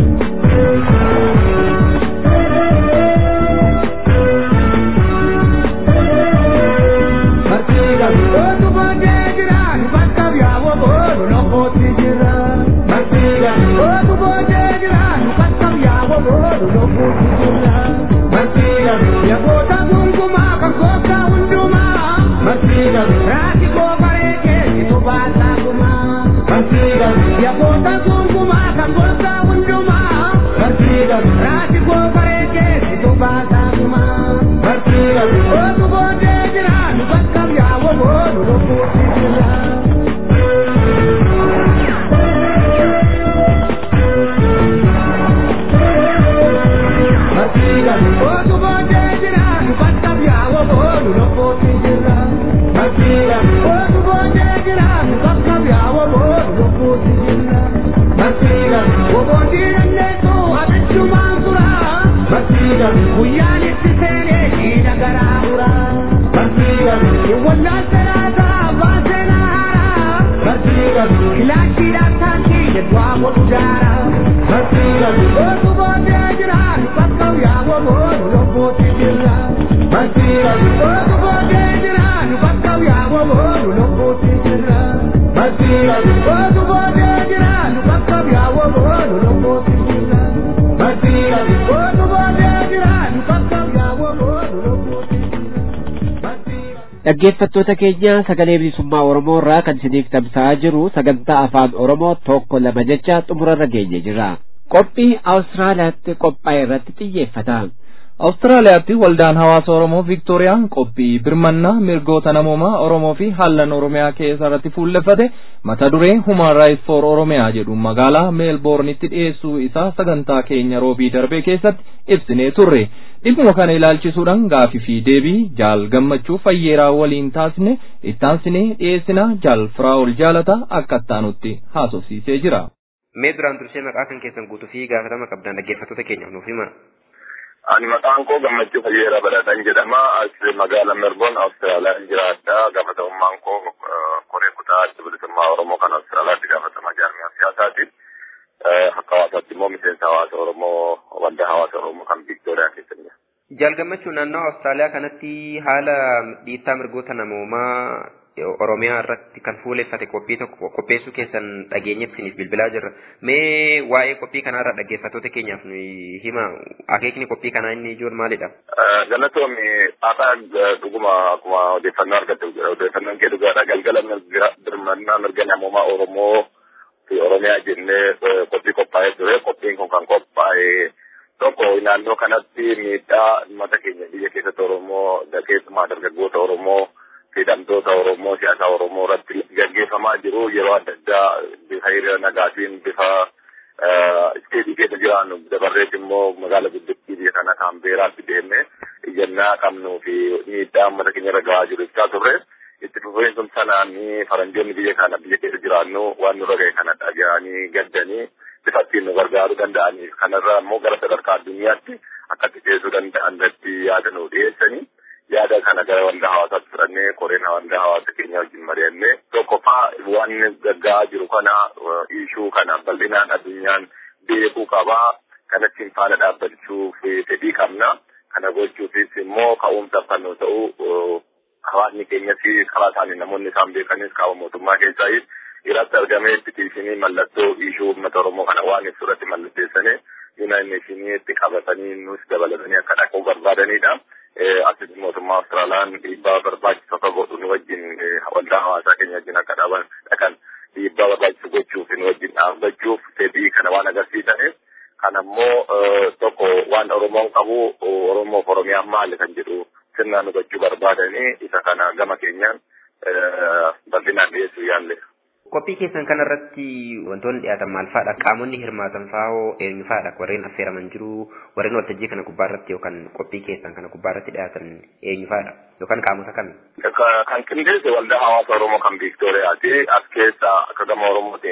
Barsiigan gootu boodee jiraan bakka yaa'u boonu lubbuutti jirra. Barsiigan gootu boodee jiraan bakka yaa'u boonu lubbuutti jirra. Barsiigan yagoota gungumaa kan gooftaa hundumaa. Barsiigan raati goofaree keessitu baasaa gumaa. Barsiigan yagoota gungumaa kan gooftaa hundumaa. Barsiigan raati goofaree keessitu baasaa gumaa. Barsiigan ootu boodee jiraan bakka yaa'u boonu lubbuutti jira. Barsiigan ootu boodee jiraan bakka yaa'u boonu lubbuutti jira. Barsiigan ootu boodee jiraan bakka yaa'u boonu lubbuutti jira. Barsiigan oboodii dandeessu abichumaan tura. Barsiigan guyyaan itti seenee jiidha garaa ura. Barsiigan wallaan salaataa abbaan seenaa haaraa. Barsiigan kilaashiidhaan taakkii jedhaa godhu daara. Barsiigan ootu boodee jiraan bakka yaa'u boonu lubbuutti jira. Barsiigan ootu boodee jiraan bakka yaa'u boonu lubbuutti jira. Barsiigan ootu boodee jiraan bakka yaa'u boonu lubbuutti jira. Barsiigan ootu boodee jiraan bakka yaa'u boonu lubbuutti jira. Dhaggeeffattoota keenya sagalee bilisummaa Oromoo irraa kan isiniif tamsa'aa jiru sagantaa afaan Oromoo tokko lama jecha xumurarra geenye jira. Qophii Awustiraaliyaatti qophaa'e irratti xiyyeeffata. Awustiraaliyaatti waldaan hawaasa Oromoo Viiktooriyaan qophii birmannaa mirgoota namoomaa Oromoo fi haallan Oromiyaa keessa irratti fuulleffate mata duree Human Rights for Oromiyaa jedhu magaalaa Meelboornitti dhiyeessuu isaa sagantaa keenya roobii darbee keessatti ibsinee turre. Dhimma kana ilaalchisuudhaan gaafii fi deebii jaal gammachuu fayyeeraa waliin taasine ittaansinee dhiyeessina jaal firaa'ol jaalata akka ittaanutti haasofsiisee jira. Mee duraan dursee maqaa kan keessan guutuu fi gaafatama qabdan dhaggeeffattoota keenyaaf nuuf hima. Ani maqaan koo gammachuu fayyeeraa badhaadhaan jedhama. As magaalaa Melbourne Awustiraaliyaan jiraadha. Gaafatamummaan koo koree kutaa adda bilisummaa Oromoo kan Awustiraaliyaatti gaafatamaa jaarmiyaa siyaasaati. Akka hawaasaatti immoo miseensa hawaasa Oromoo waldaa hawaasa Oromoo kan Viiktooriyaa keessa jira. Jaal gammachuu naannoo Awustiraaliyaa kanatti haala dhiittaa mirgoota namoomaa Oromiyaa irratti kan fuuleffate qophii tokko qopheessuu keessan dhageenyeef isiniif bilbilaa jirra. Mee waa'ee qophii kanarra dhaggeeffattoota keenyaaf nuyi hima. Akeekni qophii kanaa inni ijoon maalidha? Galatoomi haadha dhuguma akkuma odeeffannoo argatte odeeffannoon kee dhugaadha. Galgala birmannaa mirga namoomaa Oromoo fi Oromiyaa jennee qophii qophaa'ee ture. Qophiin kun kan qophaa'e tokko naannoo kanatti miidhaa uummata keenya biyya keessatti Oromoo keessumaa dargaggoota Oromoo hidhamtoota Oromoo siyaasa Oromoo irratti gaggeeffamaa jiru yeroo adda addaa bifa hiriira nagaatiin bifa isteedii keessa jiraannu dabarrees immoo magaala guddittii biyya kana kaambeeraatti deemne iyyannaa qabnuu fi miidhaa uummata keenya irra gahaa jiru ibsaa turre itti fufiinsum sanaan faranjoonni biyya kana biyya keessa jiraannu waan nurra ga'e kana dhaga'anii gaddanii bifa ittiin nu gargaaruu danda'aniif kanarra immoo gara sadarkaa addunyaatti akkatti ceesuu danda'an irratti yaada nu dhiyeessanii yaada kana gara wanda hawaasaatti fudhannee koreen wanda hawaasa keenya wajjin mari'annee tokkoffaa waan gaggaa'aa jiru kana ishuu kana bal'inaan addunyaan beekuu qabaa kanatti faana dhaabbachuuf fedhii qabna kana gochuufis immoo ka'umsa kan nu ta'u hawaasni keenyas karaa isaanii namoonni isaan beekanis qaama mootummaa keessaayis irratti argamee petiishinii mallattoo ishuu uummata oromoo kana waan ibsu irratti mallatteessanii yuunaayit neeshiniitti qabatanii nus dabalatanii akka dhaquu barbaadanidha. asitti mootummaa Austraaliyaan dhiibbaa barbaachisu akka godhu nu wajjin waldaa hawaasaa keenya wajjin akka dhaaban dhaqan dhiibbaa barbaachisu gochuuf nu wajjin dhaabbachuuf fedhii kana waan agarsiisaniif kana immoo tokko waan Oromoon qabu Oromoof Oromiyaan maali kan jedhu sirnaan hubachuu barbaadanii isa kana gama keenyaan bal'inaan dhiyeessuu yaalle. Qophii keessan kanarratti wantoonni dhiyaatan maal fa'aadha? Qaamonni hirmaatan fa'oo eenyu fa'aadha? Warreen affeeraman jiru, warreen waltajjii kana gubbaarratti yookaan qophii keessan kana gubbaarratti dhiyaatan eenyu fa'aadha? Yookaan qaamota kami? Kan qindeesse waldaa hawaasa Oromoo kan Viiktooriyaati. As keessa akka gama Oromootiin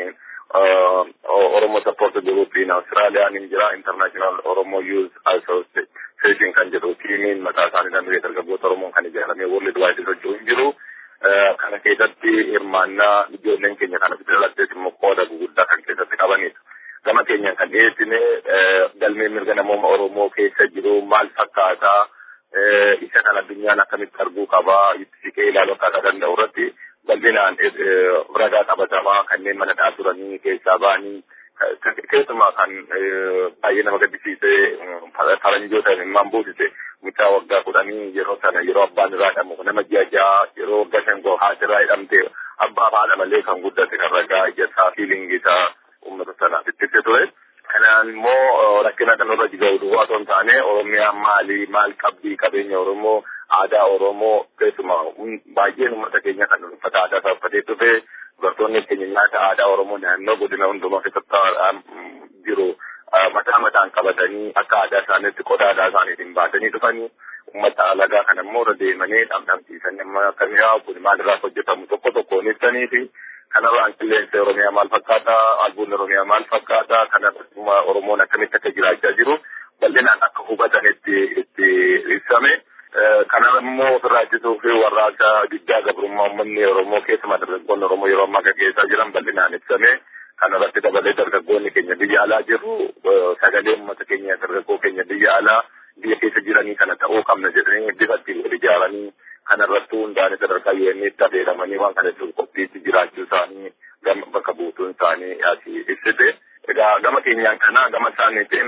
Oromo Support Group in Austraaliyaan hin jira International Oromo Youth Association kan jedhu tiimiin mataa isaanii danda'ee dargaggoota Oromoon kan ijaaramee World Wide socho'u hin jiru. Kana keessatti hirmaannaa ijoolleen keenya kana fidalattes immoo qooda guguddaa kan keessatti qabanidha. Gama keenyaan kan dhiyeessine galmee mirga namooma Oromoo keessa jiru maal fakkaataa isa kan addunyaan akkamitti arguu qabaa itti siqee ilaaluu akka danda'u irratti bal'inaan ragaa qabatamaa kanneen mana dhaa turanii keessaa ba'anii keessumaa kan baay'ee nama gaddisiisee faranjoota himmaan buusise mucaa waggaa kudhanii yeroo sana yeroo abbaan irraa hidhamu nama ji'a ja'a yeroo waggaa shangoo haati irraa hidhamte abbaa haadha malee kan guddate kan ragaa ijjasaa fiilingi isaa uummata sanaaf itti ture. Kanaan immoo rakkina kanarra jiga'u duwwaa osoo hin taane Oromiyaan maali maal qabdi qabeenya Oromoo aadaa Oromoo keessumaa baay'een uummata keenya kan uffata aadaa isaa uffatee dhufe dubartoonni keenya nyaata aadaa Oromoo naannoo godina hundumaa keessatti jiru mataa mataan qabatanii akka aadaa isaaniitti qodaa aadaa isaaniitiin baatanii dhufanii uummata alagaa kana immoo irra deemanii dhamdhamsiisanii amma akkamii haa kun maalirraa hojjetamu tokko tokkoon ibsanii fi kanarraan qilleensa Oromiyaa maal fakkaata albuun Oromiyaa maal fakkaata kanarra Oromoon akkamitti akka jiraachaa jiru bal'inaan akka hubatanetti itti ibsame. Kana immoo ofirraa ittisuu fi warraaqsa guddaa gabrummaa uummanni Oromoo keessumaa dargaggoonni Oromoo yeroo ammaa gaggeessaa jiran bal'inaan ibsame. Kanarratti dabalee dargaggoonni keenya biyya alaa jiru sagalee uummata keenya dargaggoo keenya biyya alaa biyya keessa jiranii kana ta'uu qabna jedhanii bifa ittiin wal ijaaranii kanarratti hundaa'anii sadarkaa UN'tti adeemanii waan kana itti qophiitti jiraachuu isaanii gama bakka buutuun isaanii asii ibsite. Egaa gama keenyaan kana gama isaaniitiin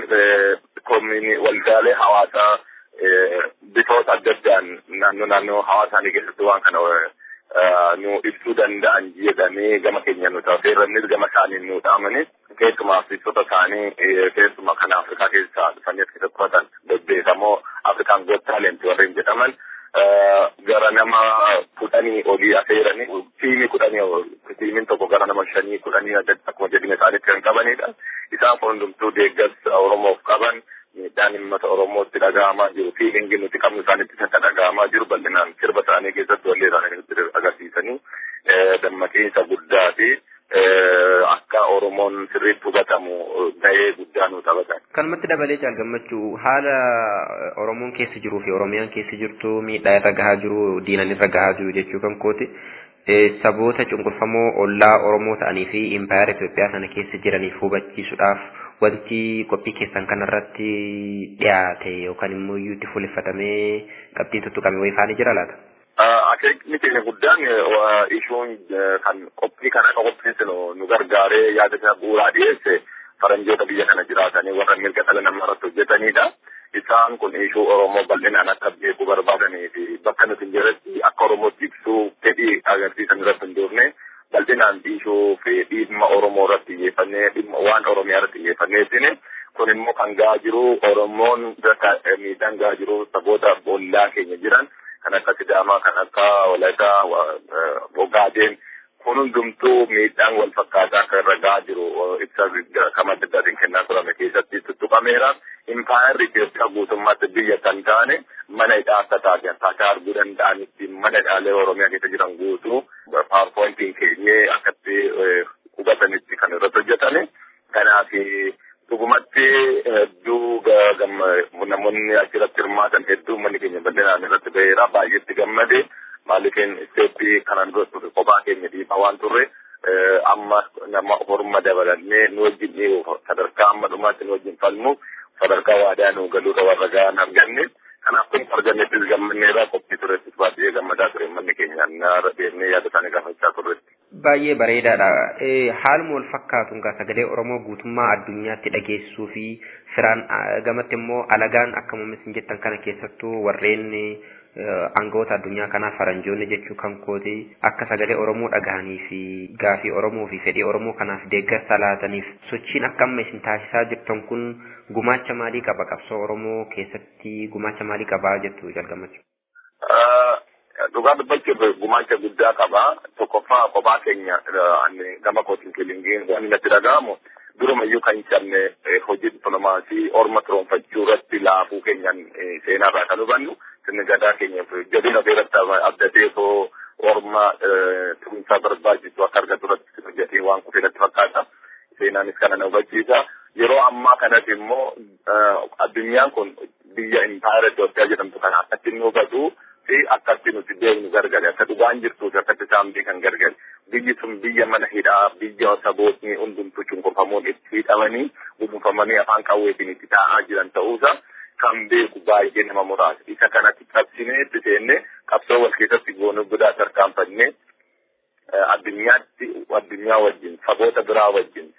waldaalee hawaasaa bifoota adda addaan naannoo naannoo hawaasaanii keessatti waan kana nu ibsuu danda'an jedhamee gama keenya nu taasisannis gama isaanii nu dhaamanii keessumaa afrikota isaanii keessumaa kan afrikaa keessaa dhufanii as keessatti qubatan bebbeekamoo afrikaan goot taalenti warreen jedhaman gara nama kudhanii olii affeeranii tiimii kudhanii tiimiin tokko gara nama shanii kudhanii akkuma jedhina isaaniitti kan qabanidha. Isaan hundumtuu deeggarsa Oromoof qaban miidhaan uummata Oromootti dhaga'amaa jiru fiilingi nuti qabnu isaanitti akka dhaga'amaa jiru bal'inaan sirba isaanii keessatti wallee isaanii nutti agarsiisanii dammaqiinsa guddaa fi akka Oromoon sirriitti hubatamu gahee guddaa nu taphatan. Kanumatti dabalee caal gammachuu haala Oromoon keessa jiruu fi Oromiyaan keessa jirtu miidhaa irra gahaa jiru diinan irra gahaa jiru jechuu kan kooti. Saboota cunqurfamoo ollaa Oromoo ta'anii fi impaayara Itoophiyaa sana keessa jiraniif hubachiisuudhaaf wanti qophii keessan kanarratti dhiyaate yookaan immoo iyyuutti fuuleffatamee qabxiin tuttuqame wayii faanii jira laata? Akeekni keenya guddaan ishuun kan qophii kana akka qopheessinu nu gargaaree yaada isaa bu'uuraa dhiyeesse faranjoota biyya kana jiraatanii warra mirga dhala namaa irratti hojjetanidha. Isaan kun ishuu Oromoo bal'inaan akka beekuu barbaadanii fi bakka nuti hin jirretti akka Oromootti ibsuu fedhii agarsiisan irratti hin jirne bal'inaan dhiishuu fi dhimma Oromoo irratti xiyyeeffannee dhimma waan Oromiyaa irratti xiyyeeffanneetiin kun immoo kan gahaa jiru Oromoon miidhaan gahaa jiru saboota ollaa keenya jiran kan akka Sidaamaa kan akka Walaayittaa Ogaadeen kun hundumtuu miidhaan wal fakkaataa akka irra gahaa jiru ibsa kama adda addaatiin kennaa turame keessatti tuttuqameera. Impaayarri Itoophiyaa guutummaatti biyya kan taane mana hidhaa akka taate akkaataa arguu danda'anitti mana hidhaalee Oromiyaa keessa jiran guutuu paarpointiin keenyee akkatti hubatanitti kan irratti hojjetame. Kanaaf dhugumatti hedduu namoonni achirratti hirmaatan hedduu manni keenya bal'inaan irratti ba'eera baay'eetti gammade maaliifin isteeppii kanaan dura ture kophaa keenya dhiibaa waan turre amma nama horma dabalannee nu wajjin dhiibu sadarkaa amma dhumaatti nu wajjin falmu sadarkaa waadaa nu galuudha warra ga'an arganne kanaaf kun argannettis gammanneerraa qophii turettis baay'ee gammadaa ture manni keenya naara deemnee yaada isaanii gaafachaa turretti. Baay'ee bareedaadha. Haaluma wal fakkaatuun gaa sagalee Oromoo guutummaa addunyaatti dhageessisuu fi firaan gamatti immoo alagaan akka muummisin jettan kana keessattuu warreen aangawoota addunyaa kanaa faranjoonni jechuu kan kooti akka sagalee Oromoo dhagahanii fi gaafii Oromoo fi fedhii Oromoo kanaaf deeggarsa laataniif sochiin akka amma isin taasisaa jirtan kun gumaacha maalii qaba qabsoo Oromoo keessatti gumaacha maalii qabaa jettu jalqabatu. Dhugaa dubbachuuf gumaacha guddaa qaba. Tokkoffaa kophaa keenya gama kootiin kilingiin waan natti dhaga'amu durumayyuu kan cabne hojii dippiloomaasii orma turoonfachuu irratti laafuu keenyan seenaarraa kan hubannu sirni gadaa keenyaaf jabina irratti abdatee soo orma tumsaa barbaachisu akka argatu irratti hojjetee waan kufee natti fakkaata. seenaanis kana na hubachiisa. Yeroo ammaa kanatti immoo addunyaan kun biyya impaayera Itoophiyaa jedhamtu kana akkatti inni hubatu fi akkatti nuti deemnu gargari akka dhugaan jirtuu fi akkatti isaan beekan gargari. Biyyi sun biyya mana hidhaa biyya sabootni hundumtuu cunqurfamuun itti hidhamanii gudunfamanii afaan qawweetiin itti taa'aa jiran ta'uusa kan beeku baay'ee nama muraasa. Isa kanatti qabsinee itti seenne qabsoo wal keessatti goonuu guddaa tarkaanfannee addunyaatti addunyaa wajjin saboota biraa wajjin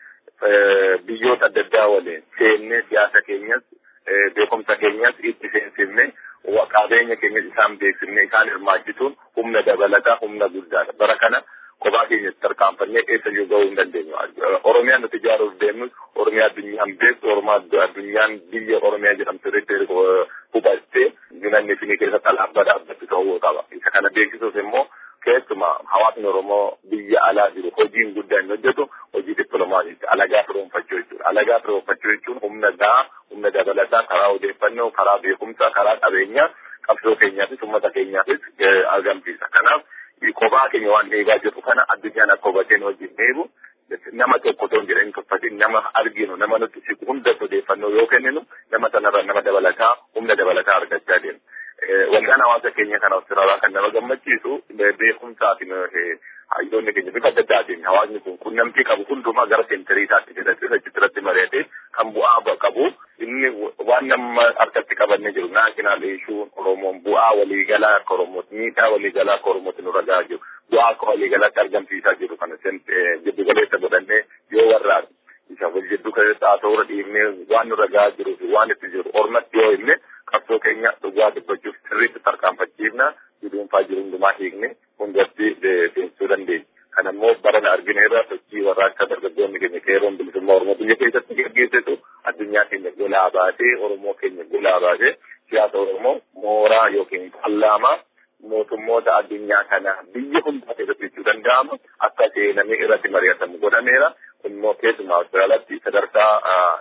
biyyoota adda addaa waliin seennee siyaasa keenyas beekumsa keenyas itti seensifne qabeenya keenyas isaan beeksifne isaan hirmaachisuun humna dabalataa humna guddaadha. Bara kana kophaa keenyatti tarkaanfannee eessa yoo ga'uu hin dandeenyu. Oromiyaan nuti ijaaruuf deemnus Oromiyaa addunyaan beektu Oromiyaa addunyaan biyya Oromiyaa jedhamtu irratti hubattee ginanni finii keessatti alaabaa dhaabbattu ta'uu qaba. Isa kana beeksisuuf immoo keessumaa hawaasni Oromoo biyya alaa jiru hojiin guddaa inni hojjetu hojii dippiloomaasiiti. Alagaa firoonfachuu jechuudha. Alagaa firoonfachuu jechuun humna gahaa, humna dabalataa karaa odeeffannoo, karaa beekumsaa, karaa qabeenyaa qabsoo keenyaafis uummata keenyaafis argamsiisa. Kanaaf kophaa keenya waan eegaa jirru kana addunyaan akka hubateen wajjin eegu nama tokko otoo hin jedhin tuffatin nama arginu nama nutti siqu hunda odeeffannoo yoo kenninu nama sanarra nama dabalataa humna dabalataa argachaa deemu. Waldaan hawaasa keenya kana Awustiraalaa kan nama gammachiisu beekumsaatiin hayyoonni keenya bifa adda addaatiin hawaasni kun qunnamtii qabu hundumaa gara seentiriitaatti jedhatti irratti mari'atee kan bu'aa qabu inni waan nama harkatti qabannee jiru naashinaal ishuun Oromoon bu'aa waliigalaa akka Oromootti miidhaa waliigalaa akka Oromootti nurra gahaa jiru bu'aa akka waliigalaatti argamsiisaa jiru kana jiddu galeessa godhannee yoo warraa isa wal jiddu galeessa haa ta'uu dhiifnee waan nurra gahaa jiruu fi waan itti jiru ormatti yoo himne qabsoo keenya dhugaa dubbachuuf sirriitti tarkaanfachiifna dhuunfaa jiru hundumaa hiikne hundatti seensisuu dandeenya. Kana immoo barana argineerra sochii warra akka dargaggoonni keenya qeeroon bilisummaa Oromoo biyya keessatti gaggeessitu addunyaa keenya golaa baasee Oromoo keenya golaa baasee siyaasa Oromoo mooraa yookiin paarlaamaa mootummoota addunyaa kana biyya hundaa keessatti jechuu danda'ama akka seenamee irratti mari'atamu godhameera. Immoo keessumaa Awustiraaliyaatti sadarkaa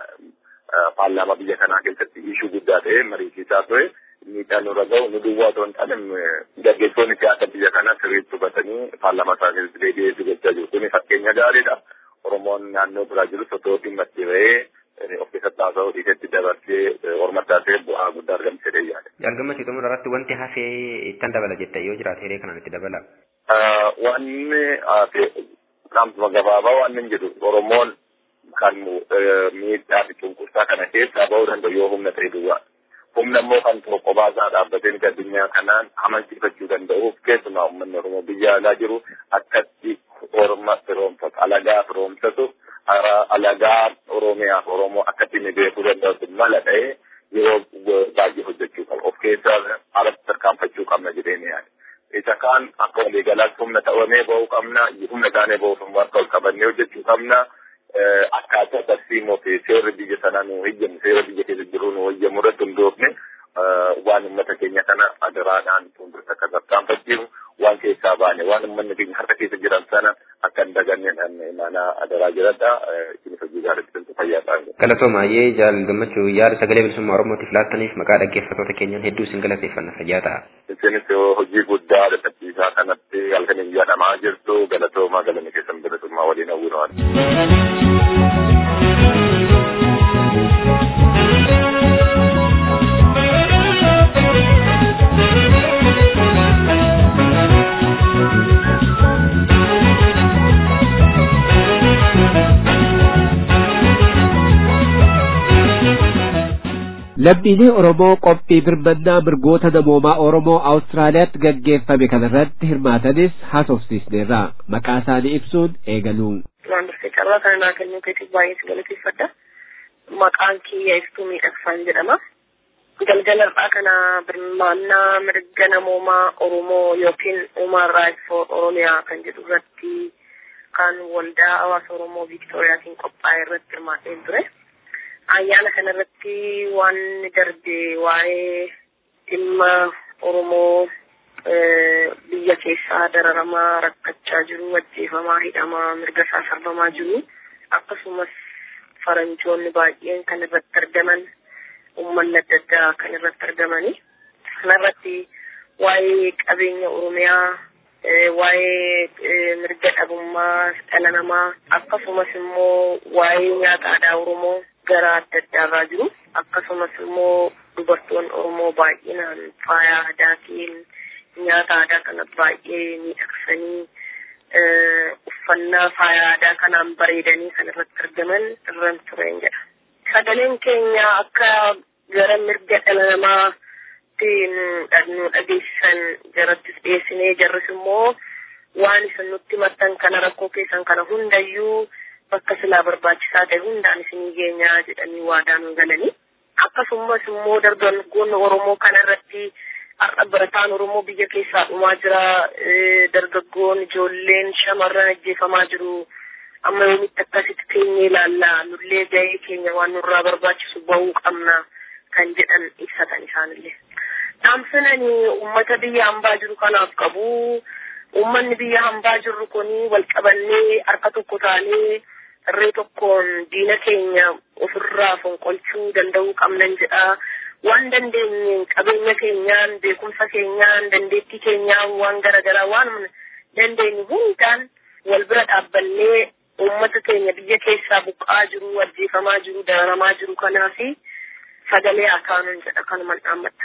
paarlaamaa biyya kanaa keessatti ishuu guddaa ta'e mariisisaa ture. miidhaan nurra ga'u nu duwwaa otoo hin taane gaggeessitoonni siyaasa biyya kanaa sirriitti hubatanii paarlaamaa isaa keessatti deebi'ee dubbachaa jiru. Kuni fakkeenya gaariidha. Oromoon naannoo biraa jirus otoo dhimmatti ba'ee of keessatti haasa'uu dhiisetti dabarsee orma taasee bu'aa guddaa argamsiisee yaada. Jalgama situmuu irratti wanti hafee ittan dabala jettee yoo jiraate hiree kanaan itti dabala. Wanni qaamtuma gabaabaa waan hin jedhu Oromoon kan miidhaa fi cunqursaa kana keessaa ba'uu danda'u yoo humna ta'e duwwaa. humna immoo kan tokko baasaa dhaabbatee addunyaa kanaan amansiifachuu danda'uuf keessumaa uummanni Oromoo biyya alaa jiru akkatti orma firoomsatu alagaa firoomsatu alagaa Oromiyaaf Oromoo akkatti inni beekuu danda'u mala ta'ee yeroo baay'ee hojjechuu qaba. Of keessaa alatti tarkaanfachuu qabna jedhee ni yaada. Isa kaan akka waliigalaatti humna ta'amee ba'uu qabna, humna taanee ba'uuf immoo akka ol qabannee hojjechuu qabna. akkaataa tarsiimoo fi seerri biyya sanaa nu hojjennu seera biyya keessa jiru nu hojjennu irratti hundoofne waan uummata keenya kana adaraadhaan fuulduratti akka tarkaanfachiifnu waan keessaa baane waan uummanni keenya harka keessa jiran sana akka hin daganne mana adaraa jiradha isinis hojii gaariitti biltu fayyaa ta'an. Galatooma ayyee jaal gammachuu yaada sagalee bilisummaa Oromootiif laattaniif maqaa dhaggeeffattoota keenyaan hedduu isin galateeffanna fayyaa ta'a. Isinis hojii guddaa dadhabsiisaa kanatti halkaniin jedhamaa jirtu galatoomaa galanni keessan bilisummaa waliin hawwinaa. Lammiilee Oromoo qophii birmannaa mirgoota namoomaa Oromoo Awustiraaliyaatti gaggeeffame kanarratti hirmaatanis haasofsiisneerra. Maqaa isaanii ibsuun eegalu. Waan dursee carraa kana naa kennuu keetiif baay'ee si galateeffadha. Maqaan kiyya ibsuu miidhagsaan jedhama. Galgala irraa kana birmannaa mirga namoomaa Oromoo yookiin Human Rights for Oromiyaa kan jedhu irratti kan waldaa hawaasa Oromoo Viiktooriyaatiin qophaa'e irratti hirmaatee ture. ayyaana kanarratti waan darbe waa'ee dhimma Oromoo biyya keessaa dararamaa rakkachaa jiru, ajjeefamaa, hidhamaa, mirga isaa sarbamaa jiru. Akkasumas faranjoonni baay'een kan irratti argaman, uummanni adda addaa kan irratti argamani. Kanarratti waa'ee qabeenya Oromiyaa waa'ee mirga dhabummaa dhala namaa akkasumas immoo waa'ee nyaata aadaa Oromoo gara adda addaarraa jiru akkasumas immoo dubartoonni Oromoo baay'inaan faaya aadaatiin nyaata aadaa kana baay'ee miidhagsanii uffannaa faaya aadaa kanaan bareedanii kan irratti argaman irran tureen jedha. Sagaleen keenya akka gara mirga dhala namaatti nu dhageessisan jarattis dhiyeessinee jarris immoo waan isin nutti maxxan kana rakkoo keessan kana hundayyuu bakka silaa barbaachisaa ta'e hundaan isinii geenyaa jedhanii waadaa nu galanii. Akkasumas immoo dargaggoonni Oromoo kana irratti har'a barataan Oromoo biyya keessaa dhumaa jira. Dargaggoon ijoolleen shamarran ajjeefamaa jiru. Amma yoomitti akkasitti teenyee ilaalla. Nullee gahee keenya waan nurraa barbaachisu bahuu qabna kan jedhan ibsatan isaanillee. Dhaamsanani uummata biyya hambaa jiru kanaaf qabu. Uummanni biyya hambaa jirru kuni wal qabannee harka tokko taanee irree tokkoon diina keenya ofirraa fonqolchuu danda'uu qabnan jedha. Waan dandeenye qabeenya keenyaan, beekumsa keenyaan, dandeettii keenyaan waan garaagaraa waan dandeenye hundaan wal bira dhaabbannee uummata keenya biyya keessaa buqqaa jiru, ajjeefamaa jiru, dararamaa jiru kanaafi sagalee akaanuun jedha kanuman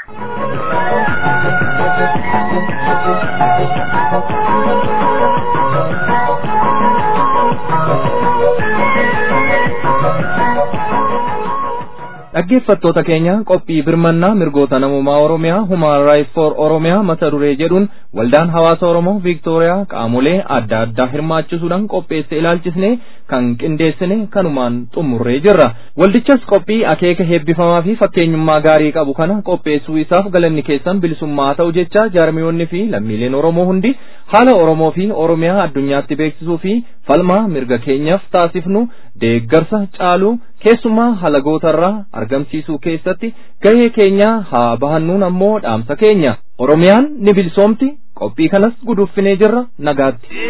dhaggeeffattoota keenya qophii birmannaa mirgoota namummaa oromiyaa human rights for oromiyaa mata duree jedhuun waldaan hawaasa oromoo viiktooriyaa qaamolee adda addaa hirmaachisuudhaan qopheesse ilaalchisne kan qindeessine kanumaan xumurree jirra waldichas qophii akeeka heebbifamaa fi fakkeenyummaa gaarii qabu kana qopheessuu isaaf galanni keessan bilisummaa ta'u jecha jaarmiyoonni fi lammiileen oromoo hundi haala oromoo fi oromiyaa addunyaatti beeksisuu fi falmaa mirga keenyaaf taasifnu deeggarsa caaluu keessumaa halagootarraa argamsiisuu keessatti gahee keenya haa bahannuun ammoo dhaamsa keenya oromiyaan ni bilisoomti qophii kanas guduuffinee jirra nagaatti.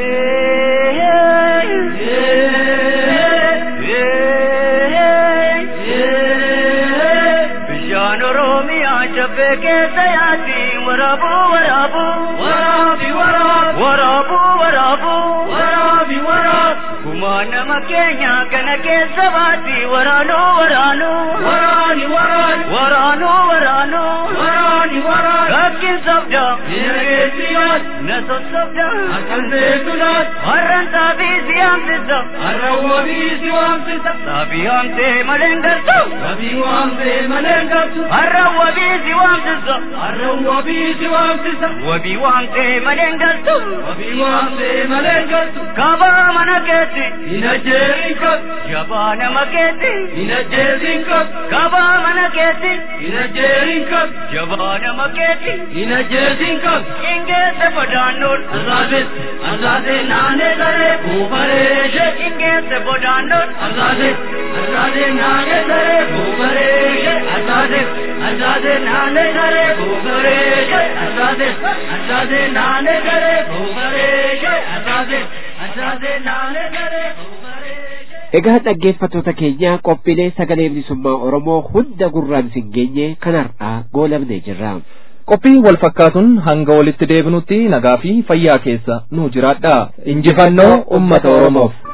Bishaan Oromiyaa jabbee keessa yaati waraabuu waraabuu waraabi waraabu waraabuu waraabuu waraabi waraabu kumaa nama keenya kana keessa baati waraanuu waraanuu waraani waraani waraanuu waraanuu waraani waraani rakkin sabda diinageessiyaat na sossobda akkan beekunaat harran saabii si haamsisa harran wabii si waamsisa saabii haamsee malee gartu sabii waamsee malee gartu harran wabii si waamsisa harran wabii si waamsisa wabii waamsee malee gartu wabii waamsee malee gartu kabaa mana keetti ina jeerin kab jabaa nama keetti ina jeerin kab kabaa mana keetti ina jeerin kab jabaa nama keetti ina jeerin kab ingeessa bodaannoon azaazes azaazee naanee saree buufareeshe ingeessa bodaannoon azaazes azaazee naanee saree buufareeshe azaazes azaazee naanee saree buufareeshe azaazes azaazee naanee saree buufareeshe azaazes azaazee naanee saree Egaa dhaggeeffattoota keenya qophiilee sagalee bilisummaa Oromoo hunda gurraan sin geenye kanarraa goolabnee jirra. qophii wal fakkaatuun hanga walitti deebinutti nagaa fi fayyaa keessa nu jiraadha injifannoo ummata oromoof